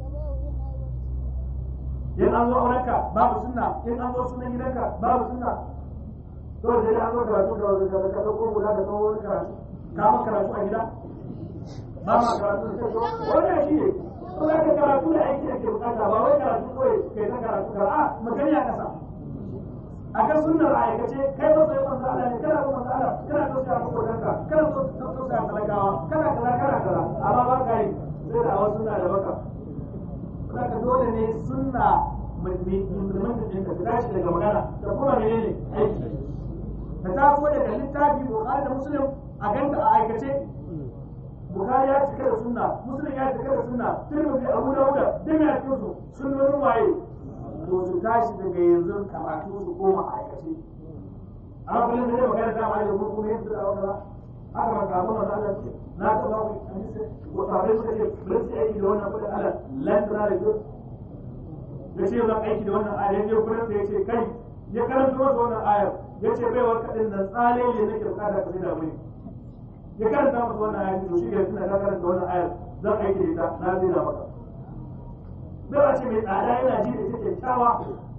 in an zo aurenka babu sunna in an zo sunan gidanka babu sunna to da ya zo karatu da wani ka ka ko guda da wani karatu ka ma karatu a gida ba ma karatu da ko wannan shi ne to da ka karatu da aiki ake bukata ba wai karatu kawai kai ta karatu ka a magana ya kasa a ga sunnar a aikace kai ba sai manzo Allah ne kana ba manzo Allah kana tausaya ma kodanka kana tausaya talakawa kana kaza kana kaza amma ba ka yi sai da wasu sunna da baka saka dole ne sunna mai implemented ɗin ta tashi daga magana da kuma menene aiki ta taso daga littafi bukhari da muslim a ganta a aikace bukhari ya cika da sunna muslim ya cika da sunna tirmidhi abu dawuda duk ya cikin su sunnonin waye to su tashi daga yanzu karatu su koma a aikace amma kullum da zai magana da ma da kuma kuma yadda da wata haka ba ka kuma da na ta ba ku hadisi ko sabai suka ce rinsi aiki da wannan kudin Allah lan tana da kyau da ce zan aiki da wannan ayar ya kudin sai ya ce kai ya karanta masa wannan ayar ya ce bai wa kadin nan tsale ne nake bukata ka da muni ya karanta masa wannan ayar to shi ga tuna ka karanta wannan ayar zan aiki da ita na zai da maka bai wace mai tsada yana ji da ita kyakkyawa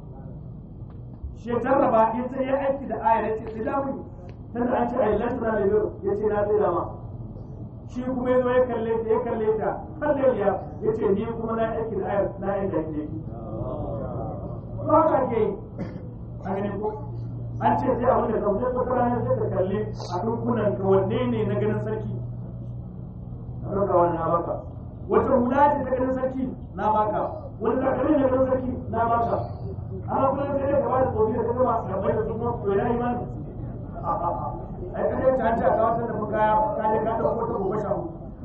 shi ya jarraba ya ce ya aiki da ayar ya ce sai da muni tunda an ce a yi lantana da yau ya ce na zai da ma shi kuma ya zo ya kalle ta ya kalle ta kalle ya ya ce ni kuma na aiki da ayar na yin da ke ba ka ke yi a gani ko an ce sai abin da zaune ko rana sai ka kalle a dunkunan ka wanne ne na ganin sarki na ɗauka wannan baka wata hula ce ta ganin sarki na baka wani takalmi ne ganin sarki na baka amma kuma sai dai ka ba da tsofi da kuma masu gabai da su kuma to ya yi mani ai kada ta ta ga wata da muka ka je ka dauko ta gobe sha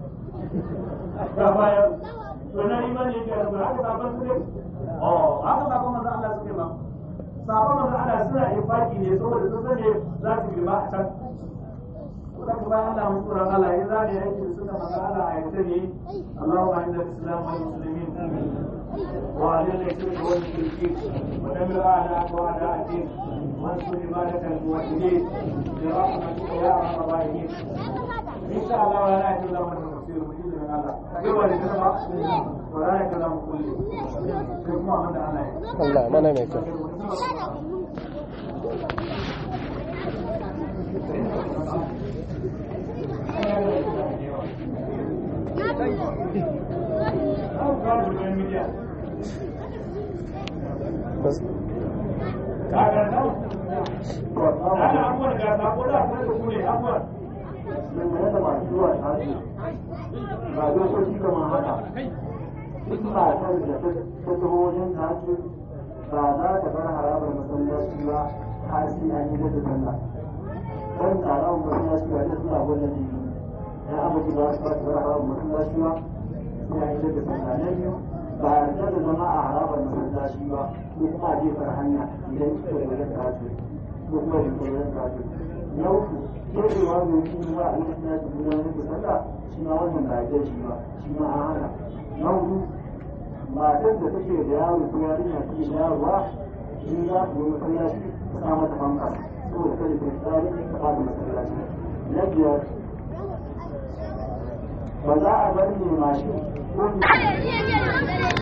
ga baya to na imani yake da haka sabon su ne oh haka sabon manzo Allah suke ba sabon manzo Allah suna infaki ne saboda sun sani za su girma a can ko da bayan Allah mun tsoron Allah ya zane yake da suka manzo Allah a yace ne Allahumma inna al-islam wal muslimin وعلى الشرك والمشركين ودمر اعداءك واعداء الدين وانصر عبادك الموحدين برحمتك يا ارحم الراحمين ان شاء الله ولا يكلم من تفسير مجيد من الله يوم الجمعه ولا يكلم كل كما من الله Allah mana mai kyau dangane da masu zuwa tashi ba dokoki kamar haka duk matar da ta taho wajen tashi ba za ta bar harabar masallaci ba har sai an yi da sallah kan taron masallaci ba ta suna gwada jiki ya amince ba su ba ta bar harabar masallaci ba sai an yi da sallah na biyu ba yarda da zama a harabar masallaci ba ko kuma a jefar hanya idan kika da wajen tashi ko kuma da wajen tashi na uku kebewa domin ba a lokacin da gudanar da sallah shi ma wannan ba ya shi ba shi ma an hana na hudu matar da take da yaro ko yarinya take da yaro ba in za ku yi masallaci ka sa mata fanka saboda kada ta tsari ta fada masallaci na biyar ba za a bar ne mashin ko